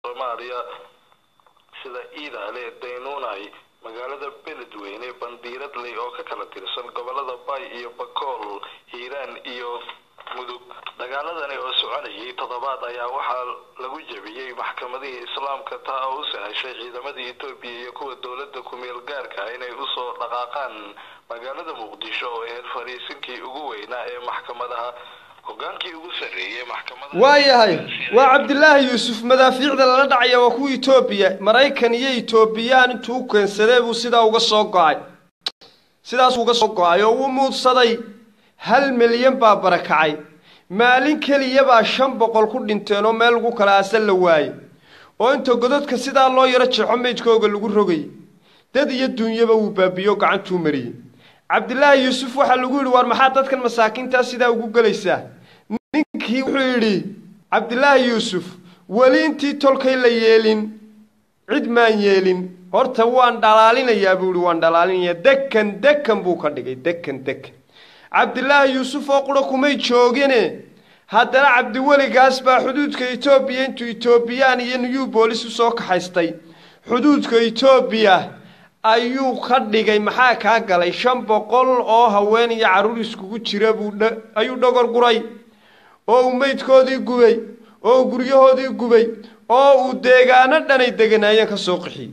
soomaaliya sida iidaale daynuunay magaalada beledweyne bandiiradley oo ka kala tirsan gobolada bay iyo bakool hiiraan iyo mudug dagaaladani oo soconayay toddobaad ayaa waxaa lagu jebiyey maxkamadihii islaamka taa oo u sahashay ciidamadii etoobiya iyo kuwa dowladda ku-meel gaarka inay usoo dhaqaaqaan magaalada muqdisho oo ahayd fariisinkii ugu weynaa ee maxkamadaha hogaankii ugu sarreeyey maxkamada waayahay waa cabdilaahi yuusuf madaafiicda lala dhacaya waa kuwa etoobiya maraykan iyo etoobiyaan intuu u keensadee buu sidaa uga soo go-ay sidaasuu uga soo go-ay oo uu muudsaday hal milyan baa barakacay maalin keliyabaa shan boqol ku dhinteen oo meel lagu kala aasan la waayey oo inta godadka sidaa loo yaro jeexo meydkooga lagu rogay dad iyo duunyaba wuu baabiyo gacantuu mariyey cabdilaahi yuusuf waxaa lagu yidhi war maxaa dadkan masaakiintaa sidaa ugu gelaysaa ninkii wuxuu yidhi cabdilaahi yuusuf weli intii tolkay la yeelin cid maan yeelin horta waan dhalaalinayaa buu yihi waan dhalaalinayaa dekan dekan buu ka dhigay dekan dekan cabdilaahi yuusuf oo qura kumay joogine haddana cabdiweligaas baa xuduudka etoobiya intuu etoobiyaan iyo new boolis usoo kaxaystay xuduudka etoobiya ayuu ka dhigay maxaa kaa galay shan boqol oo haween iyo carruur iskugu jira buu ayuu dhogor guray oo uu meydkoodii gubay oo uu guryahoodii gubay oo uu deegaano dhanay deganaayeen ka soo qixiyey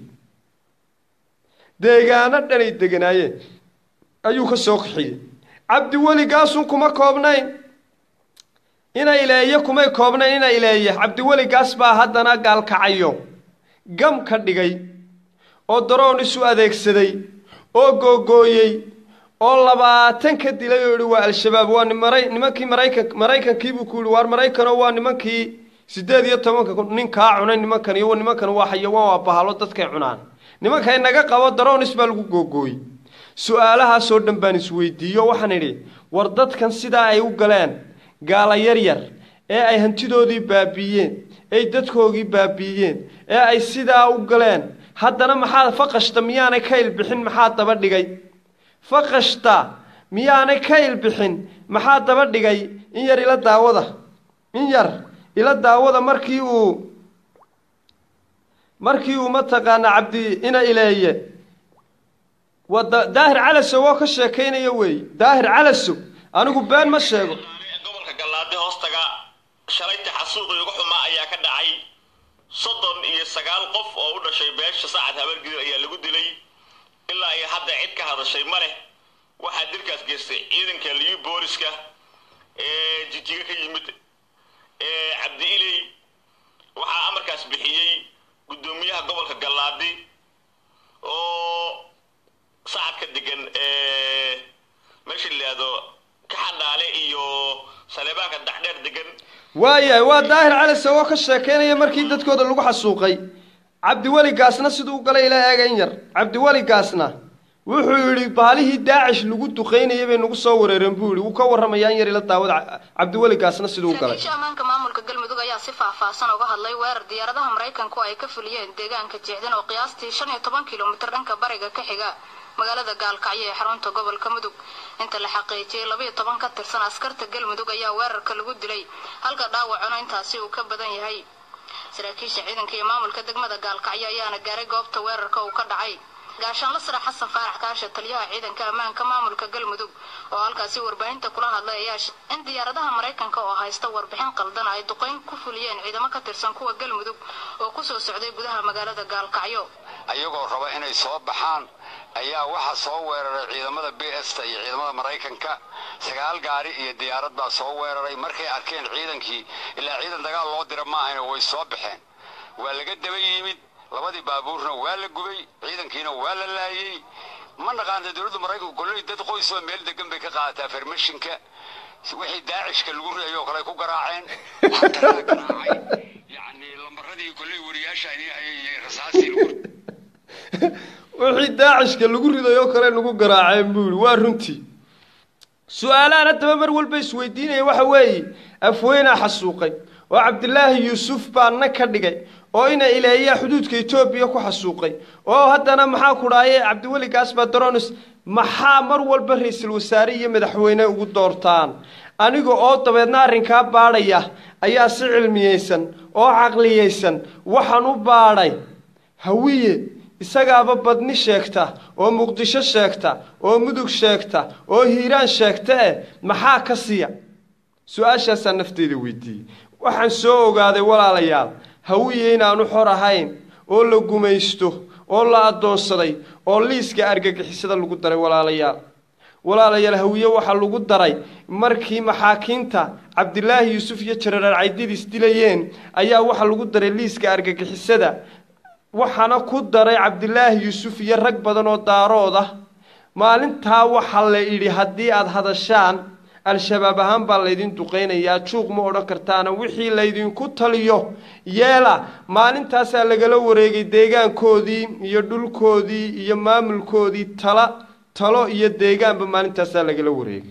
deegaano dhanay deganaayeen ayuu ka soo qixiyey cabdiweligaasun kuma koobnayn ina ileeye kumay koobnayn ina ileeye cabdiweligaas baa haddana gaalkacayo gam ka dhigay oo daroon isu adeegsaday oo googooyey oo labaatan ka dilay oo yihi waa al-shabaab waa nimankii maraykan maraykankiibuu ku yihi waar maraykanoo waa nimankii siddeed iyo tobanka nin kaa cunay nimankan iyo nimankan waa xayawaan waa bahalo dadkay cunaan nimankay naga qabo daroonis baa lagu googooyey su-aalahaasoo dhan baan isweydiiyo waxaan idhi war dadkan sidaa ay u galeen gaala yaryar ee ay hantidoodii baabiiyeen ay dadkoogii baabiiyeen ee ay sidaa u galeen haddana maxaa faqashta miyaanay ka ilbixin maxaa daba dhigay faqashta miyaanay ka ilbixin maxaa daba dhigay in yar ila daawada in yar ila daawada markii uu markii uu mataqaanaa cabdi ina ileeye waa daahir calasow oo ka sheekaynaya weeye daahir calasow anigu been ma sheego gobolka gallaade hoostaga shalayta xasuuqii ugu xumaa ayaa ka dhacay soddon iyo sagaal qof oo u dhashay beesha sacad habargidil ayaa lagu dilay ilaa ay hadda cid ka hadashay ma leh waxaa dilkaas geystay ciidanka liyu booliska ee jijiga ka yimid ee cabdi iley waxaa amarkaas bixiyey guddoomiyaha gobolka gallaadi oo sacadka degan ee meesha la yidhaahdo kaxandhaale iyo saleebaanka dhaxdheer degan waayahay waa daahir calasow oo ka sheekaynaya markii dadkooda lagu xasuuqay cabdiweligaasna siduu u galay ilaa eega in yar cabdiweligaasna wuxuu yidhi baalihii daacish lagu duqaynayay bay nagu soo wareereen buu yidhi wuu ka warramayaa in yar ila daawada cabdiweligaasna siduu u galay saraakiisha ammaanka maamulka galmudug ayaa si faahfaahsan uga hadlay weerar diyaaradaha maraykanku ay ka fuliyeen deegaanka jeexdan oo qiyaastii shan iyo toban kilomitir dhanka bariga ka xiga magaalada gaalkacyo ee xarunta gobolka mudug inta la xaqiijiyey labaiyo toban ka tirsan askarta galmudug ayaa weerarka lagu dilay halka dhaawacuna intaasi uu ka badan yahay saraakiisha ciidanka iyo maamulka degmada gaalkacyo ayaana gaaray goobta weerarka uu ka dhacay gaashaanla sare xasan faarax kaasha taliyaha ciidanka ammaanka maamulka galmudug oo halkaasi warbaahinta kula hadlay ayaa in diyaaradaha maraykanka oo haysta warbixin qaldan ay duqayn ku fuliyeen ciidamo ka tirsan kuwa galmudug oo kusoo socday gudaha magaalada gaalkacyo ayagoo raba inay soo baxaan ayaa waxaa soo weeraray ciidamada b sta iyo ciidamada maraykanka sagaal gaari iyo diyaarad baa soo weeraray markay arkeen ciidankii ilaa ciidan dagaal loo dira maahayna way soo baxeen waa laga daba yimid labadii baabuurna waa la gubay ciidankiina waa la laayey ma naqaanta dowladda maraykanku kolley dad qoysoo meel degan bay ka qaadataa farmashinka wixii daacishka lagu riday oo kale ay ku garaaceen xataa la garaacay yacni lambaradii kolley wariyaasha ayay rasaasii lagu wixii daacishka lagu riday oo kale nagu garaaceen buu yidhi waa runtii su-aalahan haddaba mar walba isweydiinaya waxa weeye afweynaa xasuuqay oo cabdilaahi yuusuf baana ka dhigay oo ina ileeyaa xuduudka etoobiya ku xasuuqay oo haddana maxaa ku dhaaye cabdiweligaas baa daronis maxaa mar walba ra-iisul wasaare iyo madaxweyne ugu doortaan aniga oo dabeedna arrinkaa baadhaya ayaa si cilmiyeysan oo caqliyaysan waxaan u baadhay hawiye isagaaba badni sheegta oo muqdisho sheegta oo mudug sheegta oo hiiraan sheegta eh maxaa ka siya su-aashaasaa nafteyda weydiiyey waxaan soo ogaaday walaalayaal hawiye inaanu xor ahayn oo la gumaysto oo la addoonsaday oo liiska argagixisada lagu daray walaalayaal walaalayaal hawiye waxaa lagu daray markii maxaakiinta cabdilaahi yuusuf iyo jararar caydidiis dilayeen ayaa waxaa lagu daray liiska argagixisada waxaana ku daray cabdilaahi yuusuf iyo rag badan oo daarood ah maalintaa waxaa la idhi haddii aada hadashaan al-shabaab ahaan baa laydin duqaynayaa juuq ma odhan kartaana wixii laydinku taliyo yeela maalintaasaa lagala wareegay deegaankoodii iyo dhulkoodii iyo maamulkoodii tala talo iyo deegaanba maalintaasaa lagala wareegay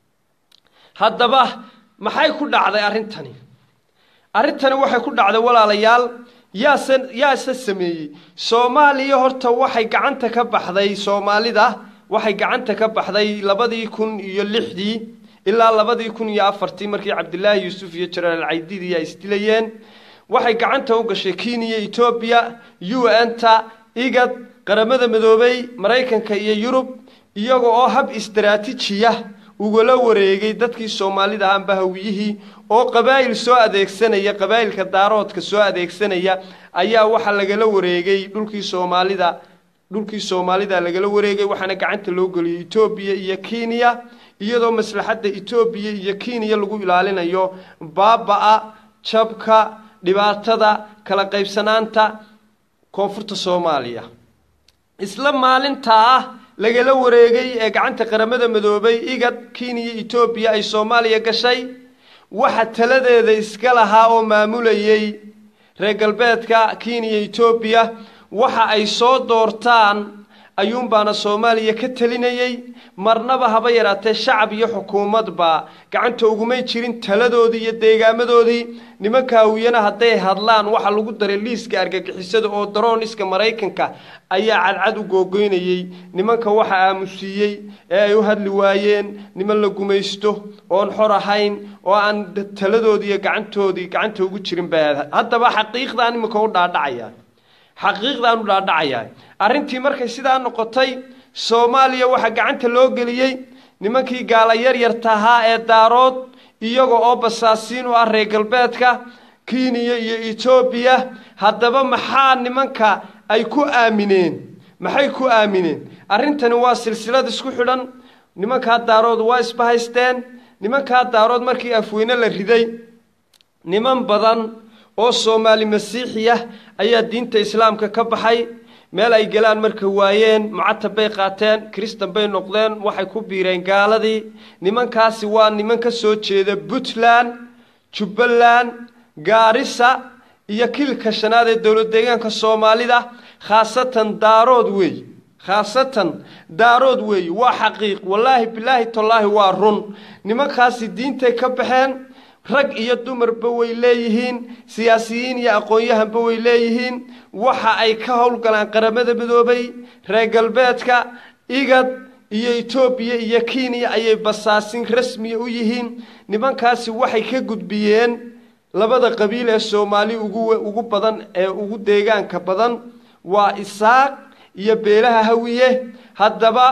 haddaba maxay ku dhacday arrintani arrintani waxay ku dhacday walaalayaal yaase yaase sameeyey soomaaliya horta waxay gacanta ka baxday soomaalida waxay gacanta ka baxday labadii kun iyo lixdii ilaa labadii kun iyo afartii markii cabdilaahi yuusuf iyo jaraal caydidi ay isdilayeen waxay gacanta u gashay kenya etoobiya u n ta igad qaramada midoobay maraykanka iyo yurub iyaga oo hab istaraatiijiya ugala wareegay dadkii soomaalida ahaanba hawiyihii oo qabaa'il soo adeegsanaya qabaa'ilka daaroodka soo adeegsanaya ayaa waxaa lagala wareegay dhulkii soomaalida dhulkii soomaalida lagala wareegay waxaana gacanta loo geliyay etoobiya iyo kenya iyadoo maslaxadda etoobiya iyo kenya lagu ilaalinayo baaba-a jabka dhibaatada kala qaybsanaanta koonfurta soomaaliya isla maalintaa ah lagala wareegay ee gacanta qaramada midoobay igad kenya etoobiya ay soomaaliya gashay waxa taladeeda iska lahaa oo maamulayay reer galbeedka kenya etoobiya waxa ay soo doortaan ayuunbaana soomaaliya ka telinayay marnaba haba yaraatee shacab iyo xukuumadba gacanta ugumay jirin taladoodii iyo deegaamadoodii nimanka hawiyana hadday hadlaan waxaa lagu daray liiska argagixisada oo darooniska maraykanka ayaa cadcad u googoynayey nimanka waxa aamusiiyey ee ay u hadli waayeen niman la gumaysto oon xor ahayn oo aan taladoodii iyo gacantoodii gacanta ugu jirin ba haddaba xaqiiqdaan iminka u dhaadhacaya xaqiiqdaan u dhaadhacayaa arrintii markay sidaa noqotay soomaaliya waxaa gacanta loo geliyey nimankii gaala yaryarta ahaa ee daarood iyaga oo basaasiin u ah reer galbeedka kenya iyo etoobiya haddaba maxaa nimanka ay ku aamineen maxay ku aamineen arrintani waa silsilad isku xidhan nimankaa daarood waa isbahaysteen nimankaa daarood markii afweyne la riday niman badan oo soomaali masiixiya ayaa diinta islaamka ka baxay meel ay galaan marka waayeen mucatab bay qaateen kristan bay noqdeen waxay ku biireen gaaladii nimankaasi waa niman ka soo jeeda puntland jubbaland gaarisa iyo kilka shanaad ee dowlad deegaanka soomaalida khaasatan daarood weey khaasatan daarood weey waa xaqiiq wallaahi bilaahi tallaahi waa run nimankaasi diintay ka baxeen rag iyo dumarba way leeyihiin siyaasiyiin iyo aqoon-yahanba way leeyihiin waxa ay ka howlgalaan qaramada midoobay reer galbeedka igad iyo etoobiya iyo kenya ayay basaasin rasmiya u yihiin nimankaasi waxay ka gudbiyeen labada qabiil ee soomaali ugu ugu badan ee ugu deegaanka badan waa isaaq iyo beelaha hawiye haddaba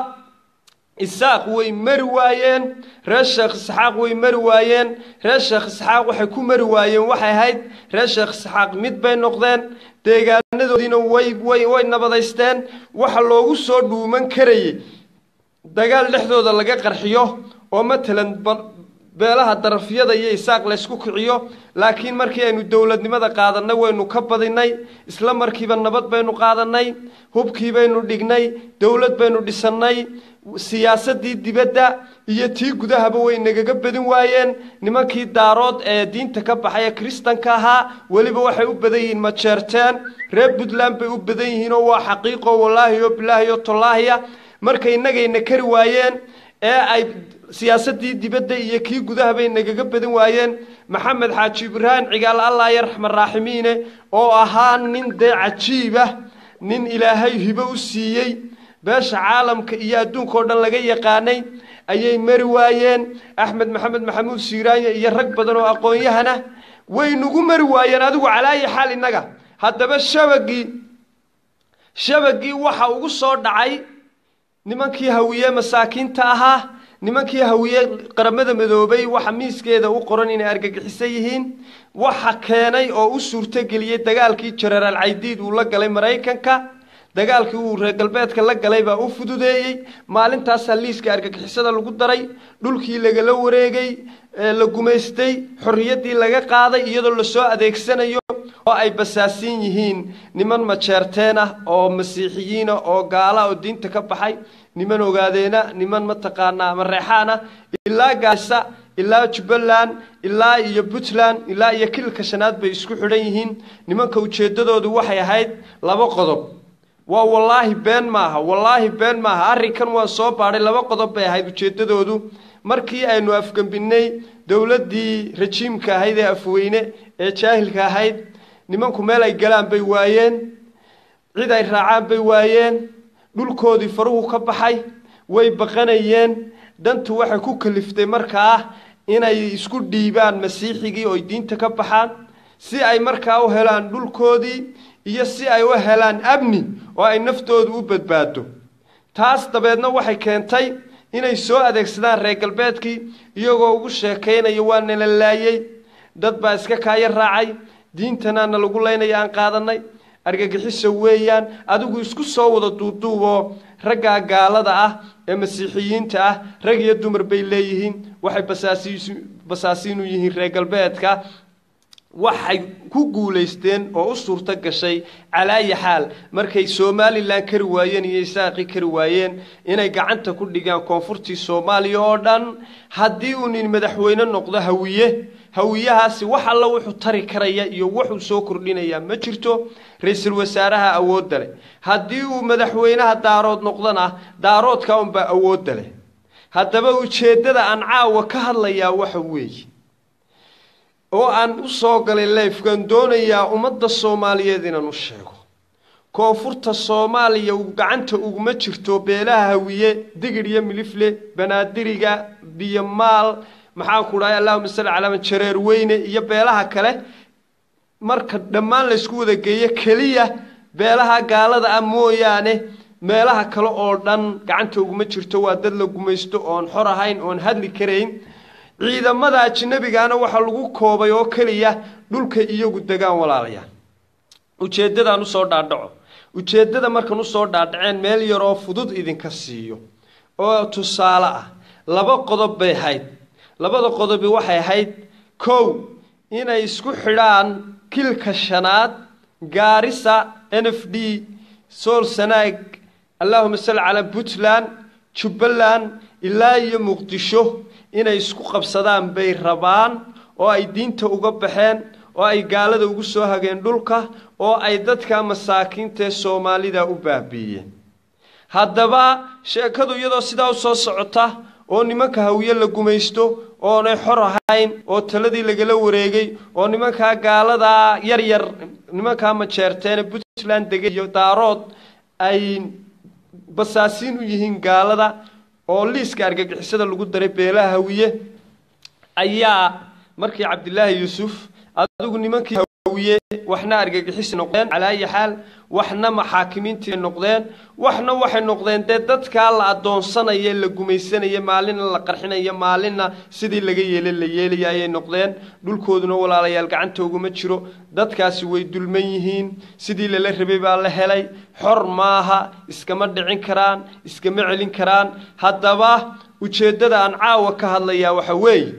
isaaq way mari waayeen reer sheekh isxaaq way mari waayeen reer sheekh isxaaq waxay ku mari waayeen waxay ahayd reer sheekh isxaaq mid bay noqdeen deegaanadoodiina way way way nabadaysteen waxa loogu soo dhuuman karayay dagaal dhexdooda laga qarxiyo oo matalan beelaha darafyada iyo isaaq laysku kiciyo laakiin markii aynu dowladnimada qaadanay waynu ka badinay isla markiiba nabad baynu qaadanay hubkii baynu dhignay dowlad baynu dhisannay siyaasadii dibadda iyo tii gudahaba way nagaga badin waayeen nimankii daarood ee diinta ka baxay ee kristanka ahaa weliba waxay u badan yihiin majeerteen reer puntland bay u badan yihiin oo waa xaqiiqo wallaahi o bilaahi o tollaahiya markay innagayna kari waayeen ee ay siyaasadii dibadda iyo kii gudaha bay nagaga badan waayeen maxamed xaaji ibraahim cigaal allah ya raxman raaximiine oo ahaa nin dee cajiibah nin ilaahay hibo u siiyey beesha caalamka iyo adduunka oo dhan laga yaqaanay ayay mari waayeen axmed maxamed maxamuud siiraanya iyo rag badan oo aqoon-yahana way nagu mari waayeen adigu calaayi xaal innaga haddaba shabagii shabagii waxa ugu soo dhacay nimankii hawiye masaakiinta ahaa nimankii hawiye qaramada midoobay waxa miiskeeda u qoran inay argagixisan yihiin waxa keenay oo u suurtogeliyey dagaalkii jenaraal caydiid uu la galay maraykanka dagaalkii uu reer galbeedka la galay baa u fududeeyey maalintaasaa liiska argagixisada lagu daray dhulkii lagala wareegay la gumaystay xorriyaddii laga qaaday iyadoo lasoo adeegsanayo oo ay basaasiin yihiin niman majeerteen ah oo masiixiyiina oo gaala oo diinta ka baxay niman ogaadeena niman mataqaanaa mareexaan ah ilaa gaasa ilaa jubbaland ilaa iyo puntland ilaa iyo kilka shanaad bay isku xidhan yihiin nimanka ujeeddadoodu waxay ahayd laba qodob waa wallaahi been maaha wallaahi been maaha arrinkan waan soo baadhay laba qodob bay ahayd ujeeddadoodu markii aynu afgembinnay dowladdii rajiimka ahayd ee afweyne ee jaahilka ahayd nimanku meel ay galaan bay waayeen cid ay raacaan bay waayeen dhulkoodii faruhu ka baxay way baqanayeen dantu waxay ku kaliftay markaa inay isku dhiibaan masiixigii oy diinta ka baxaan si ay markaa u helaan dhulkoodii iyo si ay u helaan amni oo ay naftoodu u badbaado taas dabeedna waxay keentay inay soo adeegsadaan reer galbeedkii iyagoo ugu sheekaynaya waa nala laayey dad baa iska kaaya raacay diintanaana lagu laynaya aan qaadanay argagixiso weeyaan adigu isku soo wada duuduuboo raggaa gaalada ah ee masiixiyiinta ah rag iyo dumar bay leeyihiin waxay basaasiin u yihiin reer galbeedka waxay ku guulaysteen oo u suurto gashay calaayi xaal markay somalilan kari waayeen iyo isaaqi kari waayeen inay gacanta ku dhigaan koonfurtii soomaaliya oo dhan haddii uu nin madaxweyne noqdo hawiye hawiyahaasi wax alla wuxuu tari karaya iyo wuxuu soo kordhinayaa ma jirto ra-iisul wasaaraha awoodda leh haddii uu madaxweynaha daarood noqdona daaroodka unbaa awoodda leh haddaba ujeeddada aan caawa ka hadlayaa waxa weeye oo aan u soo galay leifkan doonayaa ummadda soomaaliyeed inaan u sheego koonfurta soomaaliya gacanta uguma jirto beelaha hawiye digir iyo milifle banaadiriga biyomaal maxaan ku dhahay allahuma salli calaa man jareer weyne iyo beelaha kale marka dhammaan laysku wada geeyo keliya beelaha gaalada ah mooyaane meelaha kale oo dhan gacanta uguma jirto waa dad la gumaysto oon xor ahayn oon hadli karayn ciidamada ajnabigaana waxaa lagu koobay oo keliya dhulka iyagu degaan walaalayaal ujeeddadaan usoo dhaadhaco ujeeddada markan usoo dhaadhaceen meel yaroo fudud idinka siiyo oo tusaale ah laba qodob bay ahayd labada qodobi waxay ahayd kow inay isku xidhaan kilka shanaad gaarisa n f d sool sanaag allahuma salli calaa puntland jubbaland ilaa iyo muqdisho inay isku qabsadaan bay rabaan oo ay diinta uga baxeen oo ay gaalada ugu soo hageen dhulka oo ay dadka masaakiintaee soomaalida u baabiiyeen haddaba sheekadu iyadoo sidaa u soo socota oo nimanka hawiye la gumaysto oonay xor ahayn oo taladii lagala wareegay oo nimankaa gaaladaa yar yar nimankaa majeerteene puntland degay iyo daarood ay basaasiin u yihiin gaalada oo liiska argagixisada lagu daray beelaha hawiye ayaa markii cabdilaahi yuusuf adigu nimankii hawiye waxna argagixisi noqdeen calaa ayi xaal waxna maxaakimiintii noqdeen waxna waxay noqdeen dee dadkaa la adoonsanaya la gumaysanaya maalinna la qarxinaya maalinna sidii laga yeelay la yeelaya ayay noqdeen dhulkooduna walaalayaal gacanta uguma jiro dadkaasi way dulman yihiin sidii lala rabay baa la helay xor maaha iskama dhicin karaan iskama celin karaan haddaba ujeeddada aan caawa ka hadlayaa waxa weeye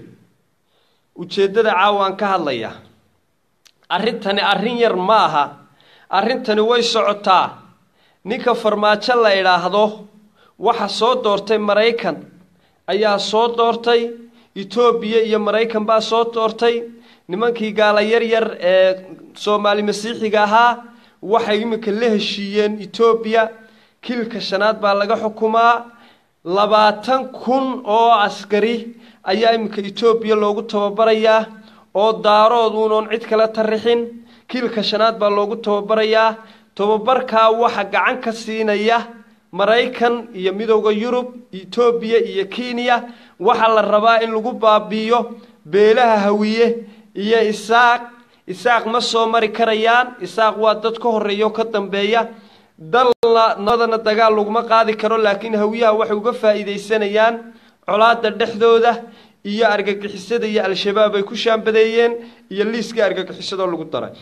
ujeeddada caawa aan ka hadlayaa arrintani arrin yar ma aha arrintani way socotaa ninka farmaajo la idhaahdo waxa soo doortay maraykan ayaa soo doortay etoobiya iyo maraykan baa soo doortay nimankii gaala yar yar ee soomaali masiixiga ahaa waxay iminka la heshiiyeen etoobiya kilka shanaad baa laga xukumaa labaatan kun oo askari ayaa iminka etoobiya loogu tababarayaa oo daarood uunoon cid kala tarixin kiilka shanaad baa loogu tababarayaa tababarkaa waxa gacan ka siinaya maraykan iyo midowda yurub etoobiya iyo kenya waxaa la rabaa in lagu baabi'iyo beelaha hawiye iyo isaaq isaaq ma soo mari karayaan isaaq waa dad ka horreeya oo ka dambeeya dalna nabadana dagaal laguma qaadi karo laakiin hawiyaha waxay uga faa'iidaysanayaan colaada dhexdooda iyo argagixisada iyo al-shabaab ay ku shaambadeeyeen iyo liiska argagixisadoo lagu daray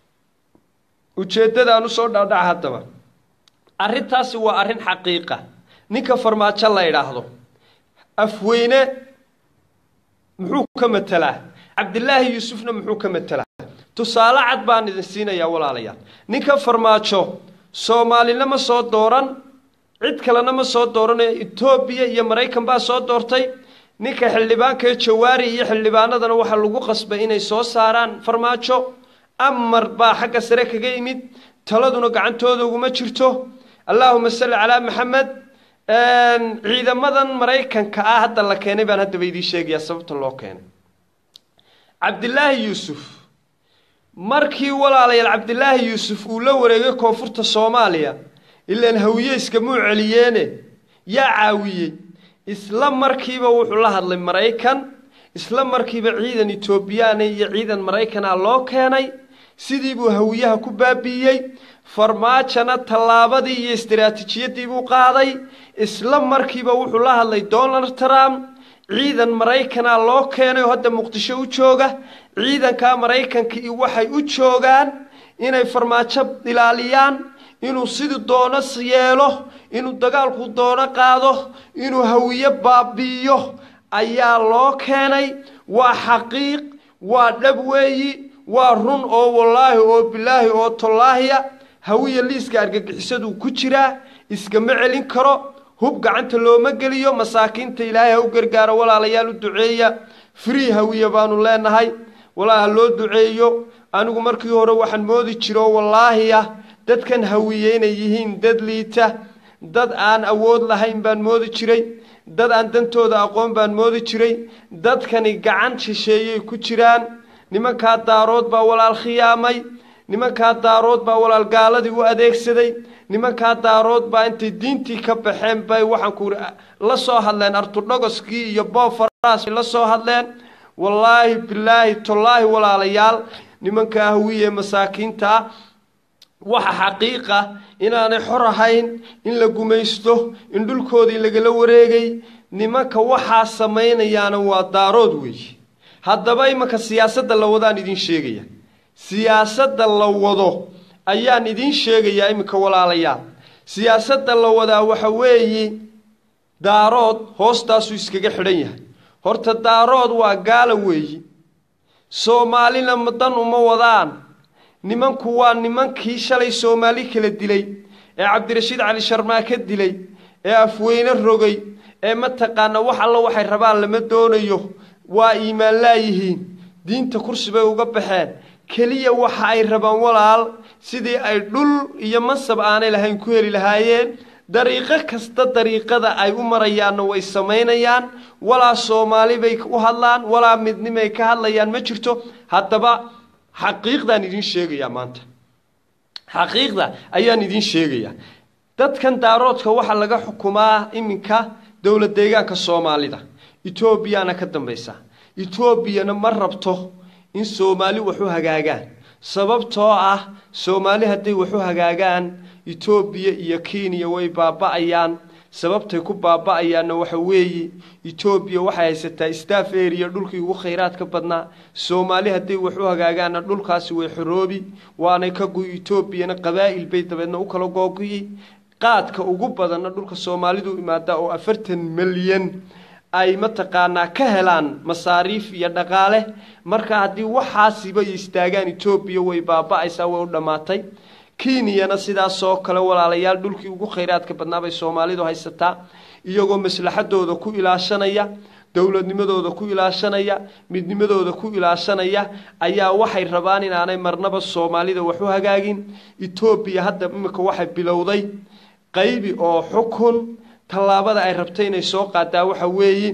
ujeeddadaan usoo dhaadhaca haddaba arrintaasi waa arrin xaqiiqa ninka farmaajo la idhaahdo afweyne muxuu ka matelaa cabdilaahi yuusufna muxuu ka matelaa tusaale cad baan idin siinayaa walaalayaal ninka farmaajo soomaalina ma soo dooran cid kalena ma soo dooranayo etoobiya iyo maraykan baa soo doortay ninka xildhibaankaee jawaari iyo xildhibaanadana waxaa lagu qasbay inay soo saaraan farmaajo amar baa xagga sare kaga yimid taladuna gacantooda uguma jirto allaahuma salli calaa maxamed ciidamadan maraykanka ah hadda la keenay baan haddaba idiin sheegayaa sababta loo keenay cabdilaahi yuusuf markii walaalayaal cabdilaahi yuusuf uu la wareegay koonfurta soomaaliya ilaan hawiye iskamuu celiyeene yaa caawiyey isla markiiba wuxuu la hadlay maraykan isla markiiba ciidan etoobiyaana iyo ciidan maraykana loo keenay sidii buu hawiyaha ku baabi'iyey farmaajona tallaabadii iyo istaraatiijiyadii buu qaaday isla markiiba wuxuu la hadlay donald trump ciidan maraykana loo keenay oo hadda muqdisho u jooga ciidankaa maraykankii waxay u joogaan inay farmaajo ilaaliyaan inuu sidii doono yeelo inuu dagaalku doono qaado inuu hawiye baabi'iyo ayaa loo keenay waa xaqiiq waa dhab weeyi waa run oo wallaahi oo bilaahi oo tollaahiya hawiya liiska argagixisaduu ku jiraa iskama celin karo hub gacanta looma geliyo masaakiinta ilaahay ha u gargaaro walaalayaal u duceeya free hawiya baanu leenahay walaa ha loo duceeyo anigu markii hore waxaan moodi jiro wallaahi ah dadkan hawiye inay yihiin dad liita dad aan awood lahayn baan moodi jiray dad aan dantooda aqoon baan moodi jiray dadkani gacan shisheeyay ku jiraan nimankaa daarood baa walaal khiyaamay nimankaa daarood baa walaal gaaladii u adeegsaday nimankaa daarood baa intay diintii ka baxeen bay waxaan ku la soo hadleen artudhogoskii iyo boofaraas la soo hadleen wallaahi bilaahi tollaahi walaalayaal nimankaa hawiye masaakiinta ah waxa xaqiiqa inaanay xor ahayn in la gumaysto in dhulkoodii lagala wareegay nimanka waxaa samaynayaana waa daarood weeye haddaba imanka siyaasadda la wadaan idiin sheegaya siyaasadda la wado ayaan idiin sheegayaa iminka walaalayaal siyaasadda la wadaa waxa weeyi daarood hoostaasuu iskaga xidhan yahay horta daarood waa gaala weeyi soomaalina dan uma wadaan nimanku waa nimankii shalay soomaali kala dilay ee cabdirashiid cali sharmaa ka dilay ee afweyne rogay ee mataqaana wax alla waxay rabaan lama doonayo waa iimaan laayihiin diinta kursi bay uga baxeen keliya waxa ay rabaan walaal sidii ay dhul iyo mansab aanay lahayn ku heli lahaayeen dariiqo kasta dariiqada ay u marayaanna way samaynayaan walaa soomaali bay u hadlaan walaa midnimay ka hadlayaan ma jirto haddaba xaqiiqdaan idiin sheegayaa maanta xaqiiqda ayaan idiin sheegayaa dadkan daaroodka waxaa laga xukumaa iminka dowlad deegaanka soomaalida etoobiyana ka dambaysa etoobiyana ma rabto in soomaali waxu hagaagaan sababtoo ah soomaali hadday waxu hagaagaan etoobiya iyo kenya way baaba-ayaan sababtay ku baaba-ayaanna waxa weeye etoobiya waxay haysataa staff area dhulkii ugu khayraadka badnaa soomaali hadday waxu hagaagaanna dhulkaasi way xoroobi waanay ka guy etoobiyana qabaa'il bay dabeedna u kala googuyi qaadka ugu badanna dhulka soomaalidu imaadaa oo afartan milyan ay mataqaanaa ka helaan masaariif iyo dhaqaale marka haddii waxaasiba istaagaan etoobiya way baaba-aysaa way u dhammaatay kenyana sidaasoo kale walaalayaal dhulkii ugu khayraadka badnaa bay soomaalidu haysataa iyagoo maslaxadooda ku ilaashanaya dowladnimadooda ku ilaashanaya midnimadooda ku ilaashanaya ayaa waxay rabaan inaanay marnaba soomaalida waxu hagaagin etoobiya hadda iminka waxay bilowday qaybi oo xukun tallaabada ay rabtay inay soo qaadaa waxa weeye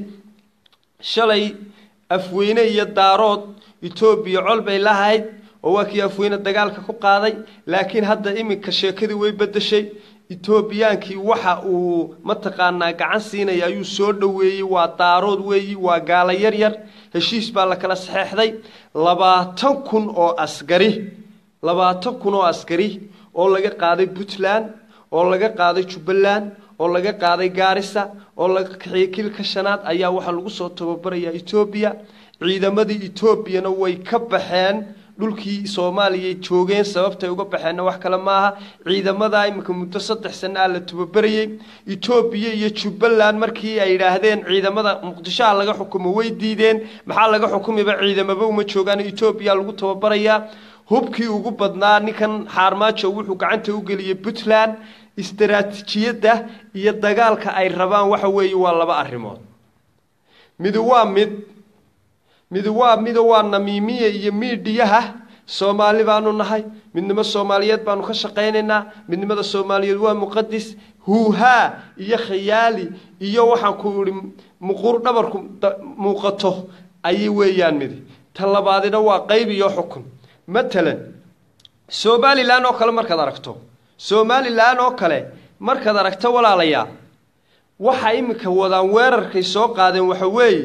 shalay afweyne iyo daarood etoobiya col bay lahayd oo waa kii afweyne dagaalka ku qaaday laakiin hadda iminka sheekadii way bedeshay etoobiyaankii waxa uu mataqaanaa gacan siinaya ayuu soo dhoweeyey waa daarood weeyi waa gaala yar yar heshiis baa la kala saxeexday labaatan kun oo askari labaatan kun oo askari oo laga qaaday puntland oo laga qaaday jubbaland oo laga qaaday gaarisa oo laga kaxiyey kilka shanaad ayaa waxaa lagu soo tababarayaa etoobiya ciidamadii etoobiyana way ka baxeen dhulkii soomaaliya joogeen sababtay uga baxeenna wax kale maaha ciidamadaa iminka muddo saddex sana a la tababarayey etoobiya iyo jubbaland markii ay yidhaahdeen ciidamada muqdishoha laga xukumo way diideen maxaa laga xukumiba ciidamaba uma joogaan etoobiya lagu tababarayaa hubkii ugu badnaa ninkan xaarmaajo wuxuu gacanta u geliyey puntland istaraatiijiyadda iyo dagaalka ay rabaan waxa weeye waa laba arrimood midi waa mid midi waa mido waa namiimiya iyo miidhiyaha soomaali baanu nahay midnimo soomaaliyeed baanu ka shaqaynaynaa midnimada soomaaliyeed waa muqadis huuhaa iyo khayaali iyo waxaan ku ihi muquur dhabarku muuqato ayay weeyaan midi ta labaadina waa qayb iyo xukun matalan somalilan oo kale markaad aragto somalilan oo kale markaad aragto walaalayaal waxa iminka wadaan weerarkay soo qaadeen waxa weeye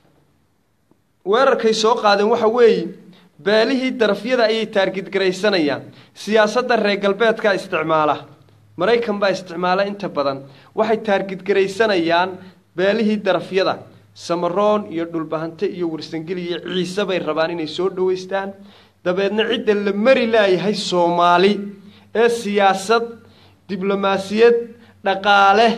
weerarkay soo qaadeen waxa weeye beelihii darafyada ayay taargidgaraysanayaan siyaasadda reer galbeedka isticmaala maraykan baa isticmaala inta badan waxay taargidgaraysanayaan beelihii darafyada samaroon iyo dhulbahante iyo warsangeli iyo ciise bay rabaan inay soo dhowaystaan dabeedna cidda la mari laayahay soomaali ee siyaasad diblomaasiyad dhaqaale